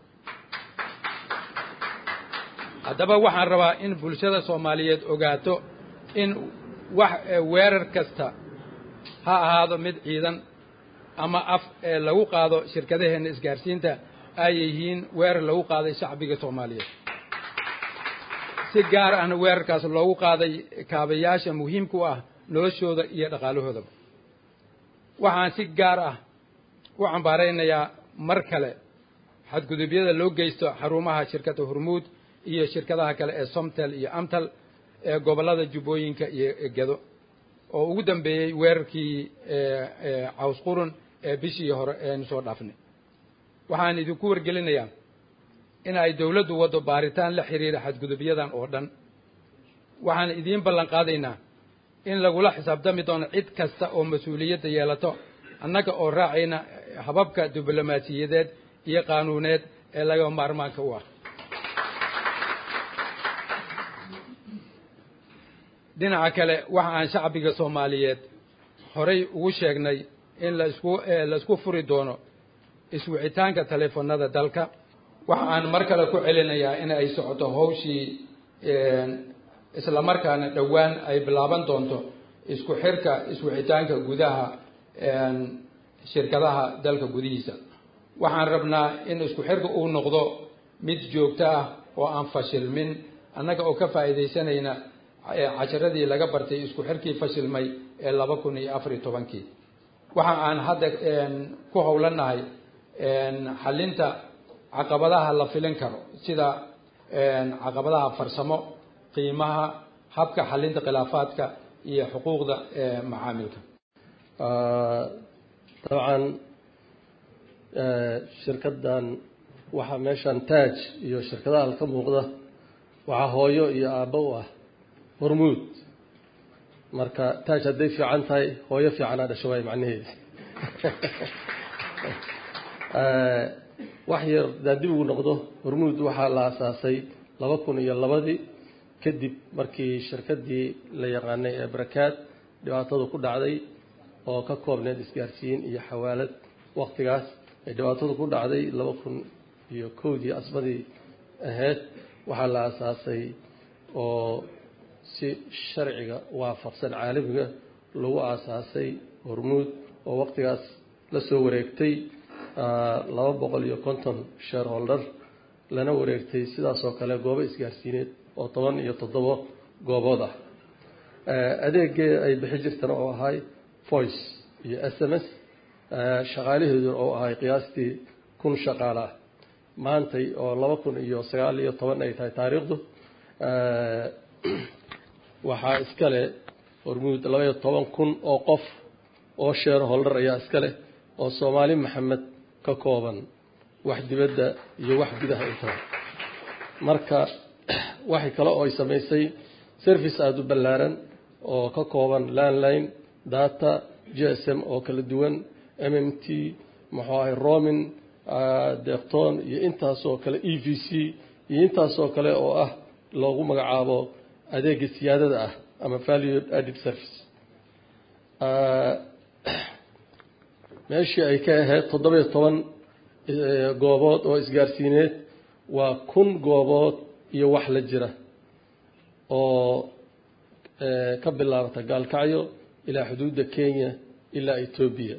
haddaba waxaan rabaa in bulshada soomaaliyeed ogaato in wax weerar kasta ha ahaado mid ciidan ama af ee lagu qaado shirkadaheenna isgaarsiinta ay yihiin weerar lagu qaaday shacbiga soomaaliyeed si gaar ahna weerarkaas loogu qaaday kaabayaasha muhiimka u ah noloshooda iyo dhaqaalahoodaba waxaan si gaar ah u cambaaraynayaa mar kale xadgudubyada loo geysto xarumaha shirkadda hormuud iyo shirkadaha kale ee somtel iyo amtal ee gobollada jubbooyinka iyo gedo oo ugu dambeeyey weerarkii caws qurun ee bishii hore eenu soo dhaafnay waxaan idinku wargelinayaa in ay dowladdu waddo baaritaan la xiriira xadgudubyadan oo dhan waxaan idiin ballan qaadaynaa in lagula xisaabtami doono cid kasta oo mas-uuliyadda yeelato annaga oo raacayna hababka diblomaasiyadeed iyo qaanuuneed ee laga maarmaanka u ah dhinaca kale waxa aan shacbiga soomaaliyeed horay ugu sheegnay in laisku laisku furi doono iswicitaanka taleefanada dalka waxa aan mar kale ku celinayaa in ay socoto hawshii islamarkaana dhowaan ay bilaaban doonto isku xirka iswicitaanka gudaha shirkadaha dalka gudihiisa waxaan rabnaa in isku xirka uu noqdo mid joogto ah oo aan fashilmin annaga oo ka faa'iidaysanayna casharadii laga bartay isku xirkii fashilmay ee laba kun iyo afar iyo tobankii waxa aan hadda ku howlanahay xalinta caqabadaha la filin karo sida caqabadaha farsamo qiimaha habka xalinta khilaafaadka iyo xuquuqda macaamilka dabcan shirkaddan waxaa meeshan taaj iyo shirkadaha ka muuqda waxaa hooyo iyo aabbo u ah hormuud marka taaj hadday fiican tahay hooyo fiicanaa dhasho waay macnaheedi wax yar hadaa dib ugu noqdo hormuud waxaa la asaasay laba kun iyo labadii kadib markii shirkaddii la yaqaanay ee barakaad dhibaatadu ku dhacday oo ka koobneed isgaarsiin iyo xawaalad waktigaas ay dhibaatadu ku dhacday laba kun iyo kowdii asbadii ahayd waxaa la asaasay oo si sharciga waafaqsan caalamiga lagu aasaasay hormuud oo waktigaas la soo wareegtay laba boqol iyo konton shareholder lana wareegtay sidaasoo kale goobo isgaarsiineed oo toban iyo toddobo goobood ah adeegee ay bixi jirtana oo ahay voice iyo s m s shaqaalaheedu oo ahay qiyaastii kun shaqaale ah maantay oo laba kun iyo sagaal iyo toban ay tahay taariikhdu waxaa iskale hormuud laba iyo toban kun oo qof oo shareholder ayaa iskale oo soomaali maxamed ka kooban wax dibadda iyo wax gudaha intaba marka waxay kale oo ay samaysay service aada u ballaaran oo ka kooban landline data g s m oo kala duwan m m t muxuu ahay romin deeqtoon iyo intaasoo kale e v c iyo intaasoo kale oo ah loogu magacaabo adeega siyaadada ah ama valued added service meeshii ay ka ahayd toddoba iyo toban goobood oo isgaarsiineed waa kun goobood iyo wax la jira oo ka bilaabata gaalkacyo ilaa xuduudda kenya ilaa etoobiya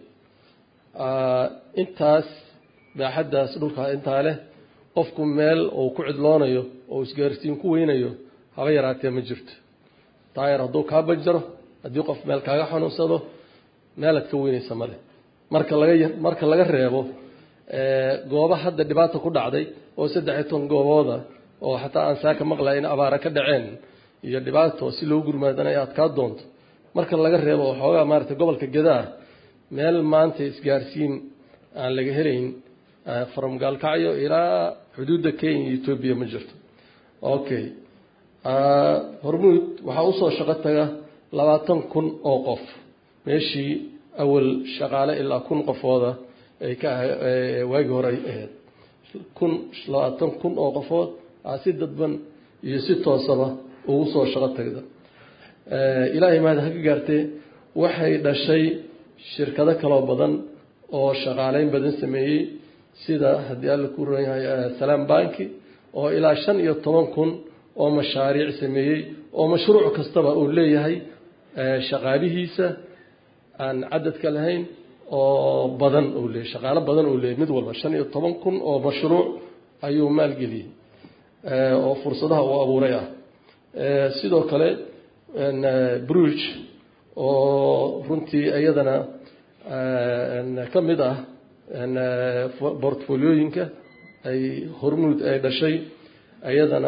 intaas baaxaddaas dhulkaa intaa leh qofku meel uu ku cidloonayo oo isgaarsiin ku weynayo haba yaraatee ma jirto taayar hadduu kaa banjaro haddii qof meel kaaga xanuunsado meelaad ka weynaysa male marka laga marka laga reebo gooba hadda dhibaata ku dhacday oo saddex iyo toban goobooda oo xataa aan saaka maqlay in abaara ka dhaceen iyo dhibaato si loo gurmaadana ay adkaa doonto marka laga reebo waxoogaa maaragtay gobolka gadaa meel maanta isgaarsiin aan laga helayn from gaalkacyo ilaa xuduudda kenya iyo etoobiya ma jirto okay hormuud waxaa usoo shaqo taga labaatan kun oo qof meeshii awal shaqaale ilaa kun qofooda ay ka waagii hore ay ahayd kun labaatan kun oo qofood aa si dadban iyo si toosaba ugu soo shaqo tagda ilaahay mahad ha ka gaartee waxay dhashay shirkado kaloo badan oo shaqaaleyn badan sameeyey sida haddii alla ku ron yahay salaam banki oo ilaa shan iyo toban kun oo mashaariic sameeyey oo mashruuc kastaba uu leeyahay shaqaalihiisa aan cadadka lahayn oo badan uu leeyahy shaqaalo badan uu leeyahy mid walba shan iyo toban kun oo mashruuc ayuu maalgeliyey oo fursadaha uu abuuray ah sidoo kale bruge oo runtii iyadana ka mid ah bortfoliyooyinka ay hormuud ay dhashay iyadana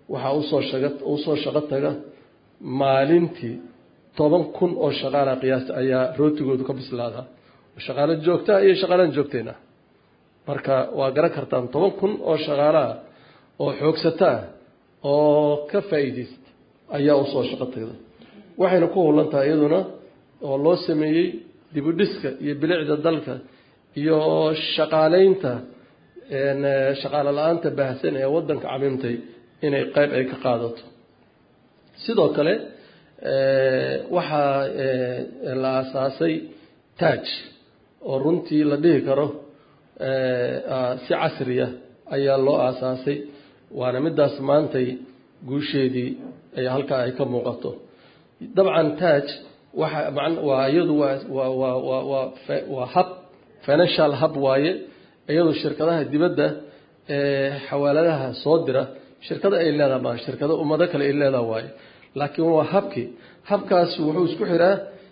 waxaa usoo shaga usoo shaqo taga maalintii toban kun oo shaqaala qiyaasta ayaa rootigoodu ka bislaadaa shaqaalo joogtaa iyo shaqaalaan joogtayna marka waa garan kartaan toban kun oo shaqaalaha oo xoogsataa oo ka faa'iidaysta ayaa usoo shaqo tagda waxayna ku hulan tahay iyaduna oo loo sameeyey dibudhiska iyo bilicda dalka iyo shaqaaleynta shaqaalo la-aanta baahsan ee waddanka camimtay inay qayb ay ka qaadato sidoo kale waxaa la aasaasay taaj oo runtii la dhihi karo si casriya ayaa loo aasaasay waana midaas maantay guusheedii ay halkaa ay ka muuqato dabcan taaj waxa man waa iyadu waa waa waa waa waa waa hab financial hub waaye iyadu shirkadaha dibadda ee xawaaladaha soo dira shirkado ay leedaha maa shirkado ummado kale ay leedaha waaye laakiin waa habkii habkaas wuxuu isku xiraa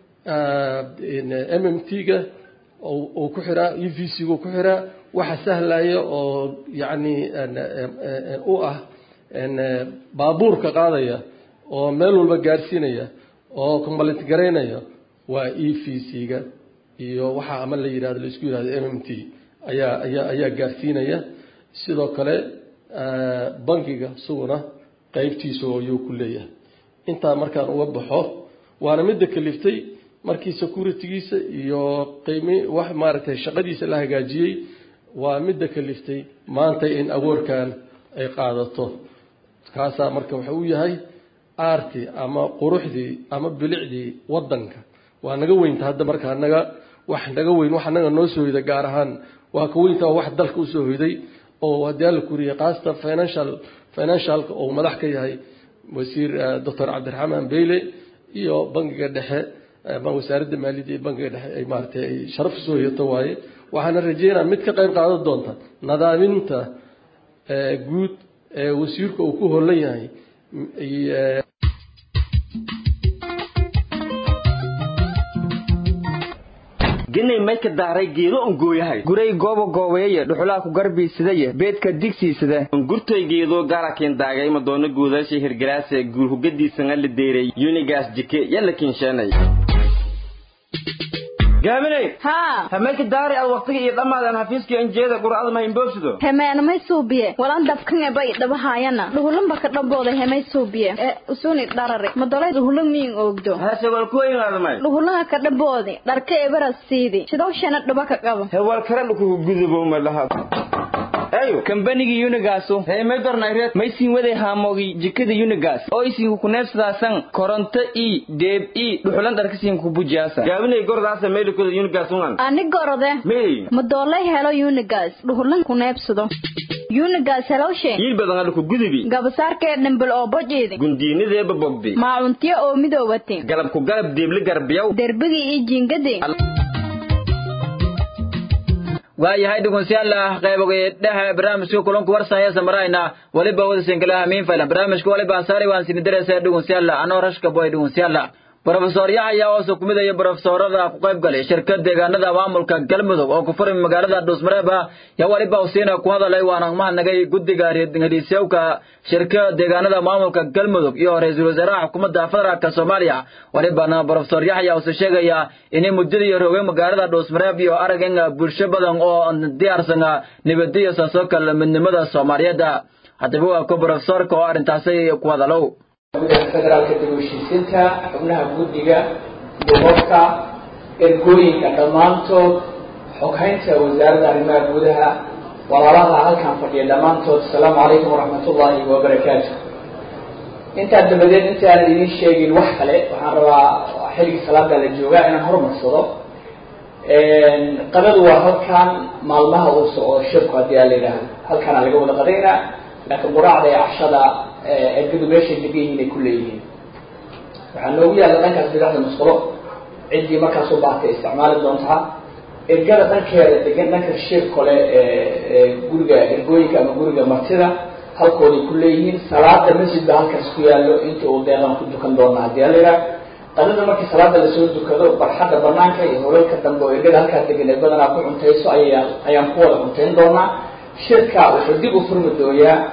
m m t-ga uu ku xiraa e v c gu ku xiraa waxa sahlaya oo yacni u ah baabuurka qaadaya oo meel walba gaarsiinaya oo combalit garaynaya waa e v c-ga iyo waxa ama la yihahdo la isku yihahdo m m t ayaa ayaa ayaa gaarsiinaya sidoo kale bankiga isaguna qeybtiisa ayuu ku leeyahay intaa markaan uga baxo waana midda kaliftay markii securitygiisa iyo qiimi wax maaragtay shaqadiisa la hagaajiyey waa midda kaliftay maanta in awoorkan ay qaadato kaasaa marka waxa uu yahay aartii ama quruxdii ama bilicdii waddanka waa naga weynta hadda markaa naga wax naga weyn wax naga noo soo hoyda gaar ahaan waa ka weynta wax dalka usoo hoyday oo haddii alla kuriyay khaasatan financial financialka oo madax ka yahay wasiir doctor cabdiraxmaan beyle iyo bangiga dhexe wasaaradda maaliyadda iyo bangiga dhexe ay maaratay ay sharaf usoo hoyato waaye waxaana rajeynaa mid ka qayb qaadan doonta nadaaminta guud ee wasiirka uu ku holan yahay genay may ka daaray geedo on gooyahay guray goobo goobeeye dhuxulaa ku garbiisadaye beedka digsiisada gurtay geedo gaarakin daagay madoono guudaasha hirgalaase guur hugadiisana la deeray yunigaas jike yalla kinsheenay gaaminay haa hameelka daari aad waqtiga iyo dhammaadan xafiiskii anjeeda quracada ma imboobsido hemeenamay suubiye walan dabkan bay dhabahaayana dhuhulanba ka dhambooda hemay suubiye ee usuni dharare madolay dhuhulan miin oogdo hase wal ku imaadamay dhuhulanga ka dhamboodi dharka ebaras siidi sidowshana dhaba ka qabo hewal kare dhukugu gudubo ma laha ayo kambanigii unigaasu reemay dornayreed may siin waday haamoogii jikada unigas oo isiinku kuneebsadaasan koronto i deeb i dhuxulan dharkasiin ku bujiyaasa gaabinay gordaasa meelikoda yunigaas ungan ani gorode mey madoolay helo unigas dhuhulan kuneebsado unigas helowshe yiil badan adhuku gudubi gabasaarkee dhambal oo bojiidi gundiinideeba bogdi maacuntiyo oo midoobati galabku galab deebli garbiyaw derbigii iyo jiingadii waayahay dhegeystayaal qaybogeedhaha barnaamijka kulanku warsaya samarayna waliba wadasinkalaha miin faylan barnaamijka waliba asaari waan sini dareysa dhegeystayaal anoo rashka boy dhegeystayaal brofesor yaxaya oo sukumidaya brofesorada ku qayb galay shirkad deegaanada maamulka galmudug oo ku furay magaalada dhuusmareeb yaa waliba usiina ku hadalay waana mahadnagay guddiga hadiisyawka shirka deegaanada maamulka galmudug iyo ra-iisul wasaaraha xukuumadda federaalka soomaaliya walibana brofesor yaxya uuse sheegaya inay muddadii roogay magaalada dhuusmareeb iyo aragan bulsho badan oo diyaarsan nabadiyo saasoo kale midnimada soomaaliyeed haddaba waa ku brofesorka oo arrintaasi ku hadalow federaalka dib u heshiisiinta xubnaha guddiga gobolka ergooyinka dhammaantood xoghaynta wasaaradda arrimaha gudaha walaalaha halkan fadhiya dhammaantood asalaamu calaykum waraxmatullaahi wabarakaatu intaa dabadeed inta aanan idiin sheegin wax kale waxaan rabaa xilligii salaada la joogaa inaan horumarsado qadadu waa halkan maalmaha uu socdo shirku haddii aa la yidhaahdo halkaana laga wada qadaynaa laakiin quraacda iyo cashada ergadu meeshay degan yihiin ay ku leeyihiin waxaa noogu yaalla dhankaas bidacda musqulo ciddii markaas u baatay isticmaali doontaa ergada dhankeeda degan dhanka shir kole guriga ergooyinka ama guriga martida halkooday ku leeyihiin salaada masjid ba halkaas ku yaallo inta uu deeqan ku dukan doona haddii ala yidhaah qadada markii salaada lasoo dukado barxadda banaanka iyo holalka dambe oo ergada halkaa degan ee badanaa ku cuntayso aya ayaan ku wada cuntayn doonaa shirka wuxuu dib u furmi dooyaa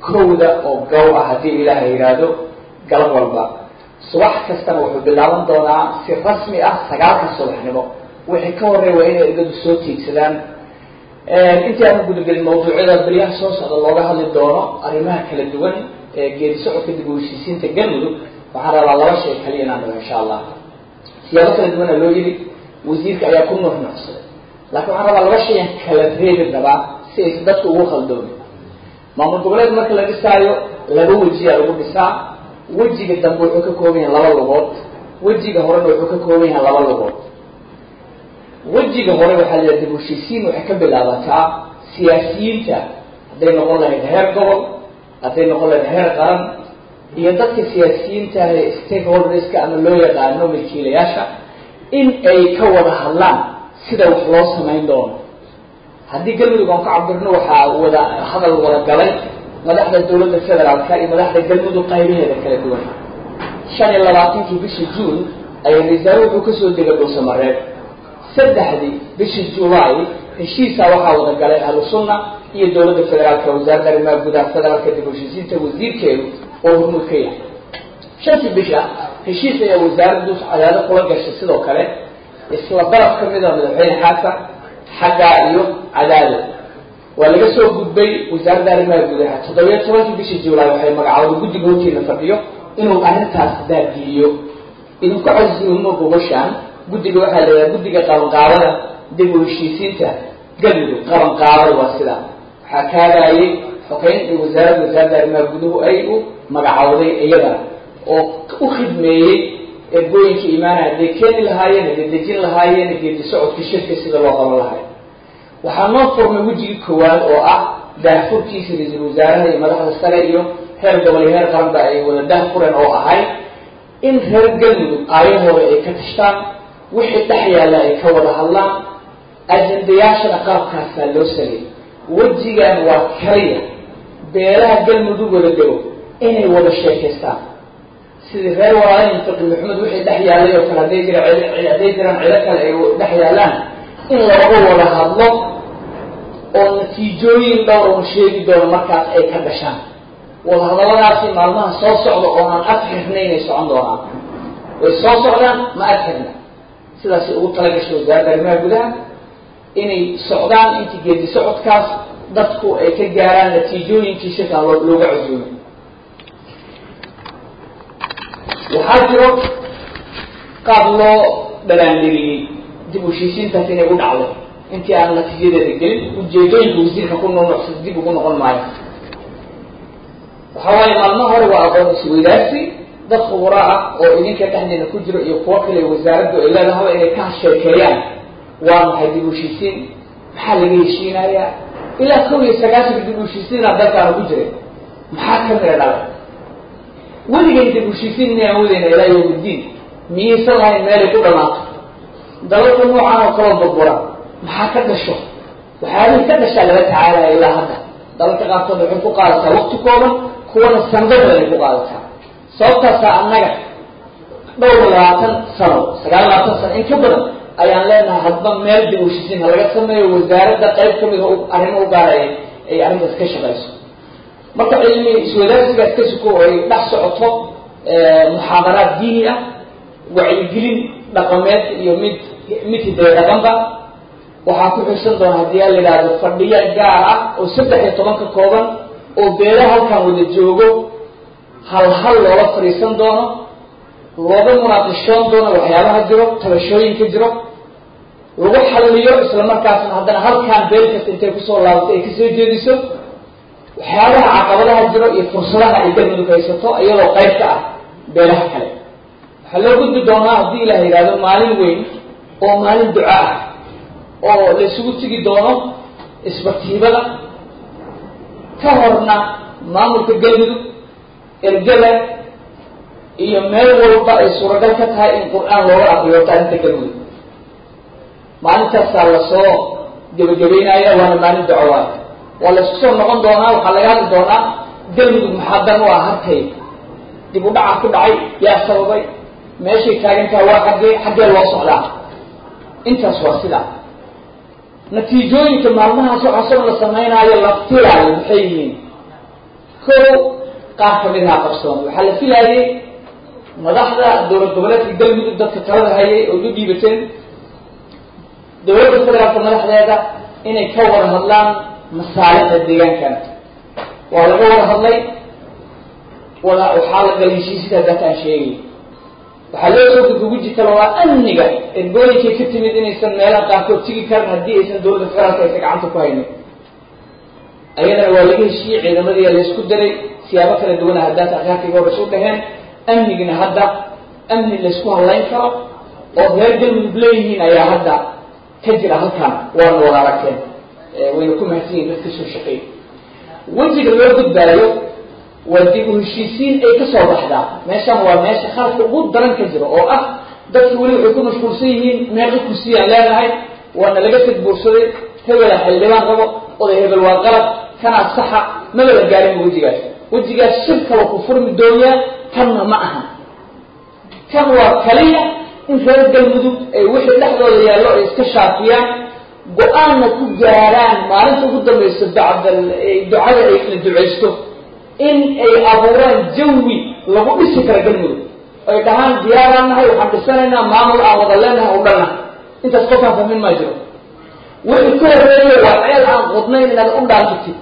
kowda oo gow ah haddii ilaaha yidhaahdo galab walba subax kastana wuxuu bilaaban doonaa si rasmi ah sagaalka subaxnimo wixii ka horreeya waa inay ergadu soo tiigsadaan intii aanu gudagelin mawduucyada beryaha soo socda looga hadli doono arrimaha kala duwan ee geedi socodka dib u heshiisiinta galmudug waxaan rabaa laba shay kaliya inaan dhaho insha allah siyaabo kala duwana loo yidhi wasiirka ayaa ku nuuxnuucsaday laakiin waxaan rabaa laba shayaan kala reebi rabaa si aysan dadku ugu khaldoomin maamul goboleed marka la dhisaayo laba wejiyaa lagu dhisaa wejiga dambe wuxuu ka kooban yahay laba lugood wejiga horena wuxuu ka kooban yahay laba lugood wejiga hore waxaa la dib heshiisiin waxay ka bilaabataa siyaasiyiinta hadday noqon lahayd heer gobol hadday noqon lahayd heer qaran iyo dadka siyaasiyiinta ah ee stakeholderska ama loo yaqaano milkiilayaasha in ay ka wada hadlaan sida wax loo samayn doono haddii galmudug aan ka cabirno waxaa wada hadal wada galay madaxda dawladda federaalka iyo madaxda galmudug qaybaheeda kala duwan shan iyo labaatankii bishii juun ayaa wasaare wuxuu kasoo degay dhuusamareeb saddexdii bishii julaay heshiisaa waxaa wada galay ahlu sunna iyo dawladda federaalka wasaaradda arrimaha gudaha federaalka dib heshiisiinta wasiirkeedu oo hormuud ka yahay shantii bisha heshiis ayaa wasaaraddu cadaado kula gashay sidoo kale isla daraf ka mid a madaxweyne xasan xaggaa iyo cadaado waa laga soo gudbay wasaaradda arrimaha gudaha toddobiyo tobankii bishii julaay waxay magacooda guddiga hortiina fadhiyo inuu arrintaas daadiiyo idinku casiimo gobashaan guddiga waxaa la yidhaha guddiga qabanqaabada dib u heshiisiinta galmudug qabanqaabada waa sidaa waxaa kaagaayay xogeyn iyo wasaaradda wasaaradda arrimaha guduhu ay u magacowday iyada oo u khidmeeyey ergooyinka imaanaya hadday keeni lahaayeen hadday dejin lahaayeen geedi socodkii shirka sida loo qaban lahay waxaa noo furmay wejigii koowaad oo ah daahfurkiisa ra-iisul wasaaraha iyo madaxda sare iyo heer gobol iyo heer qaranba ay wada daahfureen oo ahayd in reer galmudug aayahooda ay ka tashtaan wixii dhex yaalla ay ka wada hadlaan ajendayaashana qaabkaasaa loo sameeyey wejigan waa kaliya beelaha galmudug wada dego inay wada sheekaystaan sidii reer walaalin fiqi maxamed wixii dhex yaallay oo kale hadday jira hadday jiraan cido kale ay dhex yaallaan in looga wada hadlo oo natiijooyin dhowr oon sheegi doono markaas ay ka dhashaan wadahadalladaasi maalmaha soo socda oo aan ad xirnayn ay socon doonaan way soo socdaan ma ad xirna sidaasay ugu talagashay wasaaradda arrimaha gudaha inay socdaan intii geedi socodkaas dadku ay ka gaaraan natiijooyinkii shirkaan loo looga casuumay waxaa jiro qaab loo dhalaangeliyey dib u heshiisiintaas inay u dhacdo intii aan natiijadeeda gelin ujeedooyinka wasiirka ku nuunucsada dib ugu noqon maayo waxaa waaye maalmaha hore waa aqoon isweydaarsi dad khuburaa ah oo idinka dhexdeena ku jiro iyo kuwo kale wasaaraddu ay leedahaba inay ka sheekeeyaan waa maxay dib u heshiisiin maxaa laga heshiinayaa ilaa kow iyo sagaasanka dib u heshiisiinaa dalkaana ku jiray maxaa ka mira dhalay weligay dib u heshiisiin inayaan wadayna ilaa yawmiddiin miyaysan lahayn meelay ku dhamaato dalalka noocan oo kaloo burbura maxaa ka dhasho waxyaabihii ka dhashaa laga tacaalaya ilaa hadda dalalka qaarkood waxay ku qaadataa waqti kooban kuwana sanado badan ay ku qaadataa sababtaasaa annaga dhowr labaatan sano sagaal labaatan sano in ka badan ayaan leenahay hadba meel dib u heshiisiin ha laga sameeyo wasaaradda qayb ka mida arrimo u gaaraya ay arrintaas ka shaqayso marka cilmi iswadaarsigaas ka suko ay dhex socoto muxaadaraad diini ah wacyigelin dhaqameed iyo mid mid hidaya dhaqanba waxaa ku xusan doona haddii a la yidhaahdo fadhiyo gaar ah oo saddex iyo toban ka kooban oo beela halkan wada joogo hal hal loola fadhiisan doono looga munaaqishoon doono waxyaabaha jiro tabashooyinka jiro lagu xalliyo isla markaasna haddana halkaan beel kasta intay kusoo laabato ay kasoo jeediso waxyaabaha caqabadaha jiro iyo fursadaha ay galmudug haysato iyadoo qayb ka ah beelaha kale waxaa loo gudbi doonaa haddii ilaah yidhahdo maalin weyn oo maalin duca ah oo la isugu tegi doono isbatiibada ka horna maamulka galmudug ergada iyo meel walba ay suuragal ka tahay in qur-aan looga aqriyo taarinta galmudug maalintaasaa lasoo gebagabeynaya waana maalin duco waay waa la isku soo noqon doonaa waxaa laga hadli doonaa galmudug maxaa dan u ah harkay dib u dhaca ku dhacay yaa sababay meeshay taagantaha waa xaggee xaggee loo socdaa intaas waa sidaa natiijooyinka maalmahaas waxaasoo la sameynaayo la filaayo maxay yihiin kow qaar kamid ahaa qabsoomay waxaa la filaayay madaxda dowlad goboleedka galmudug dadka talada hayay oo u dhiibateen dowladda federaalka madaxdeeda inay ka wada hadlaan masaalixda deegaankan waa laga wada hadlay wada waxaa la galay heshiisida haddaata aan sheegay waxaa loo soo gudguguji kara waa amniga ergooyinkay ka timid inaysan meelaha qaarkood tigi karin haddii aysan dowladda federaalka aysan gacanta ku haynin ayadana waa laga heshiiyey ciidamadii laysku daray siyaabo kala duwana haddaata akhaarkayga hore isu dhaheen amnigina hadda amni laysku hadlayn karo oo reer galmudug leeyihiin ayaa hadda ka jira halkan waana wada aragteen wayna ku mahadsan yihin dadka soo shaqeey wejiga loo gudbaayo waa dib u heshiisiin ay ka soo baxdaa meeshan waa meesha khalka ugu daran ka jiro oo ah dadki weli waxay ku mashquulsan yihiin meeqa kursiyaan leenahay waana laga tadbuursaday hebela xildhibaan rabo oday hebel waa qalab kanaa saxa maba la gaarin wejigaas wejigaas shir kala ku furmi dooyaa kanna ma aha kan waa kaliya in reer galmudug ay wixii dhexdooda yaallo ay iska shaafiyaan go-aanna ku gaaraan maalinta ugu dambayso bacdal ducada ay la ducaysto in ay abuuraan jawi lagu dhisi kara galmudug ay dhahaan diyaaraan nahay waxaan dhisanaynaa maamul aan wada leenahay u dhanna intaas qofkaan fahmin maa jiro wixii ka horeeya waa ceel aan qodnayn inaad u dhaantitid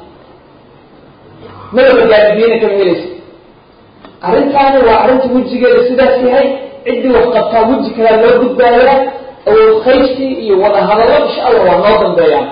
madaba gaadibiyana kama helaysa arrintaani waa arrinta wejigeeda sidaas yahay ciddii wax qabtaa weji kalaa loo gudbaayaa awood qaybsi iyo wada hadallo insha allah waa noo dambeeyaan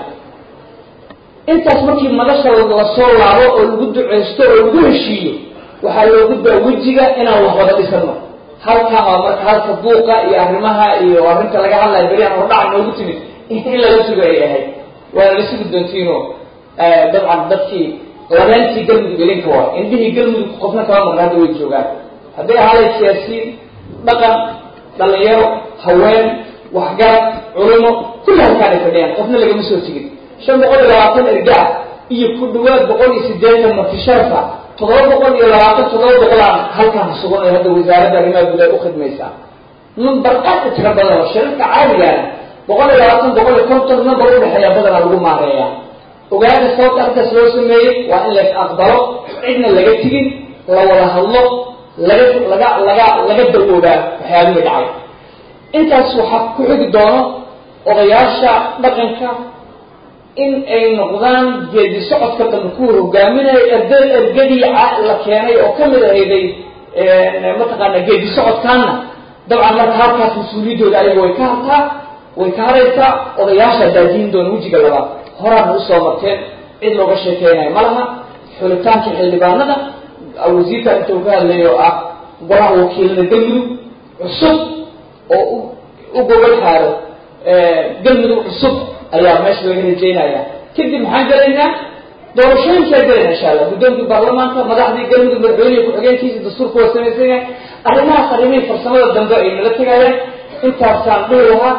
intaas markii madasha lasoo laabo oo lagu duceysto oo lagu heshiiyo waxaa loo gudbaa wejiga inaan wax wada dhisano halkan waa marka halka buuqa iyo arrimaha iyo arrinta laga hadlayo beriaan hordhaca noogu timid in laga sugo ay ahayd waana la sugi doontiino dabcan dadkii labeentii galmudug idinka waa indhihii galmudug qofna kama maqna hadda way joogaan hadday ahaaday siyaasiyiin dhaqan dhalinyaro haween waxgarad culimo kulli halkaan ay fadhiyaan qofna lagama soo tegin shan boqol iyo labaatan ergaa iyo ku dhawaad boqol iyo siddeetan martisharfa toddoba boqol iyo labaatan toddoba boqolaan halkaan sugan oo hadda wasaaradda arrimaha gudaha u khidmaysaa number aad u tiro badan oo shirarka caadigaana boqol iyo labaatan boqol iyo konton number udhexeeya badanaa lagu maareeyaa ogaada sababta arrintaas loo sameeyey waa in lays aqbalo cidna laga tegin la wada hadlo laga laga laga laga dawoobaa waxyaabihii dhacay intaas waxaa ku xigi doono odayaasha dhaqanka in ay noqdaan geedi socodka dambe kuwa hogaaminaya erda ergadii la keenay oo kamid ahayday mataqaana geedi socodkaana dabcan marka halkaas mas-uuliyaddooda ayaga way ka hartaa way ka haraysaa odayaasha daadiin doona wejiga labaad horaana usoo marteen cid looga sheekeynayo ma laha xulitaanka xildhibaanada wasiirka inta uu ka hadlay oo ah golaha wakiilada galmudug cusub oo u gobol xaaro galmudug cusub ayaa meesha laga rajeynaya kadib maxaan gelaynaa doorashooyinkaa gelayna insha allah guddoonkii baarlamaanka madaxdii galmudug madaxweynihi ku-xigeenkiisa dastuurka waa samaysan yahay arrimahaas arrimihii farsamada dambe ay nala tegayaan intaasaan dhihi lahaa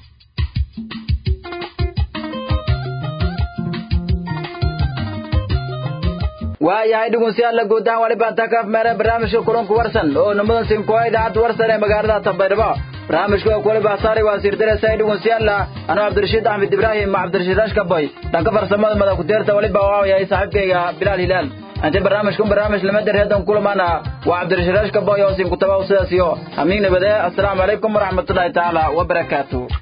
waayahay dhegeystayaal guud ahaan wali baan takaaf meelay barnaamijka kulanku warsan oo nimadan sinkoa idaacadda warsan ee magaalada Tanbaydhabo barnaamijka oo kule baasaari waa sirdareysa dhegeystayaal anoo Cabdirashiid Axmed Ibrahim ma Cabdirashiid Ashkaboy dhanka farsamada madax ku deerta wali baa waayahay saaxiibkayga Bilal Hilal ante barnaamijkan barnaamij lama dareedan kulamana waa Cabdirashiid Ashkaboy oo sin ku tabaw sidaas iyo amiin nabadee assalaamu calaykum waraxmatullaahi taala wa barakaatuh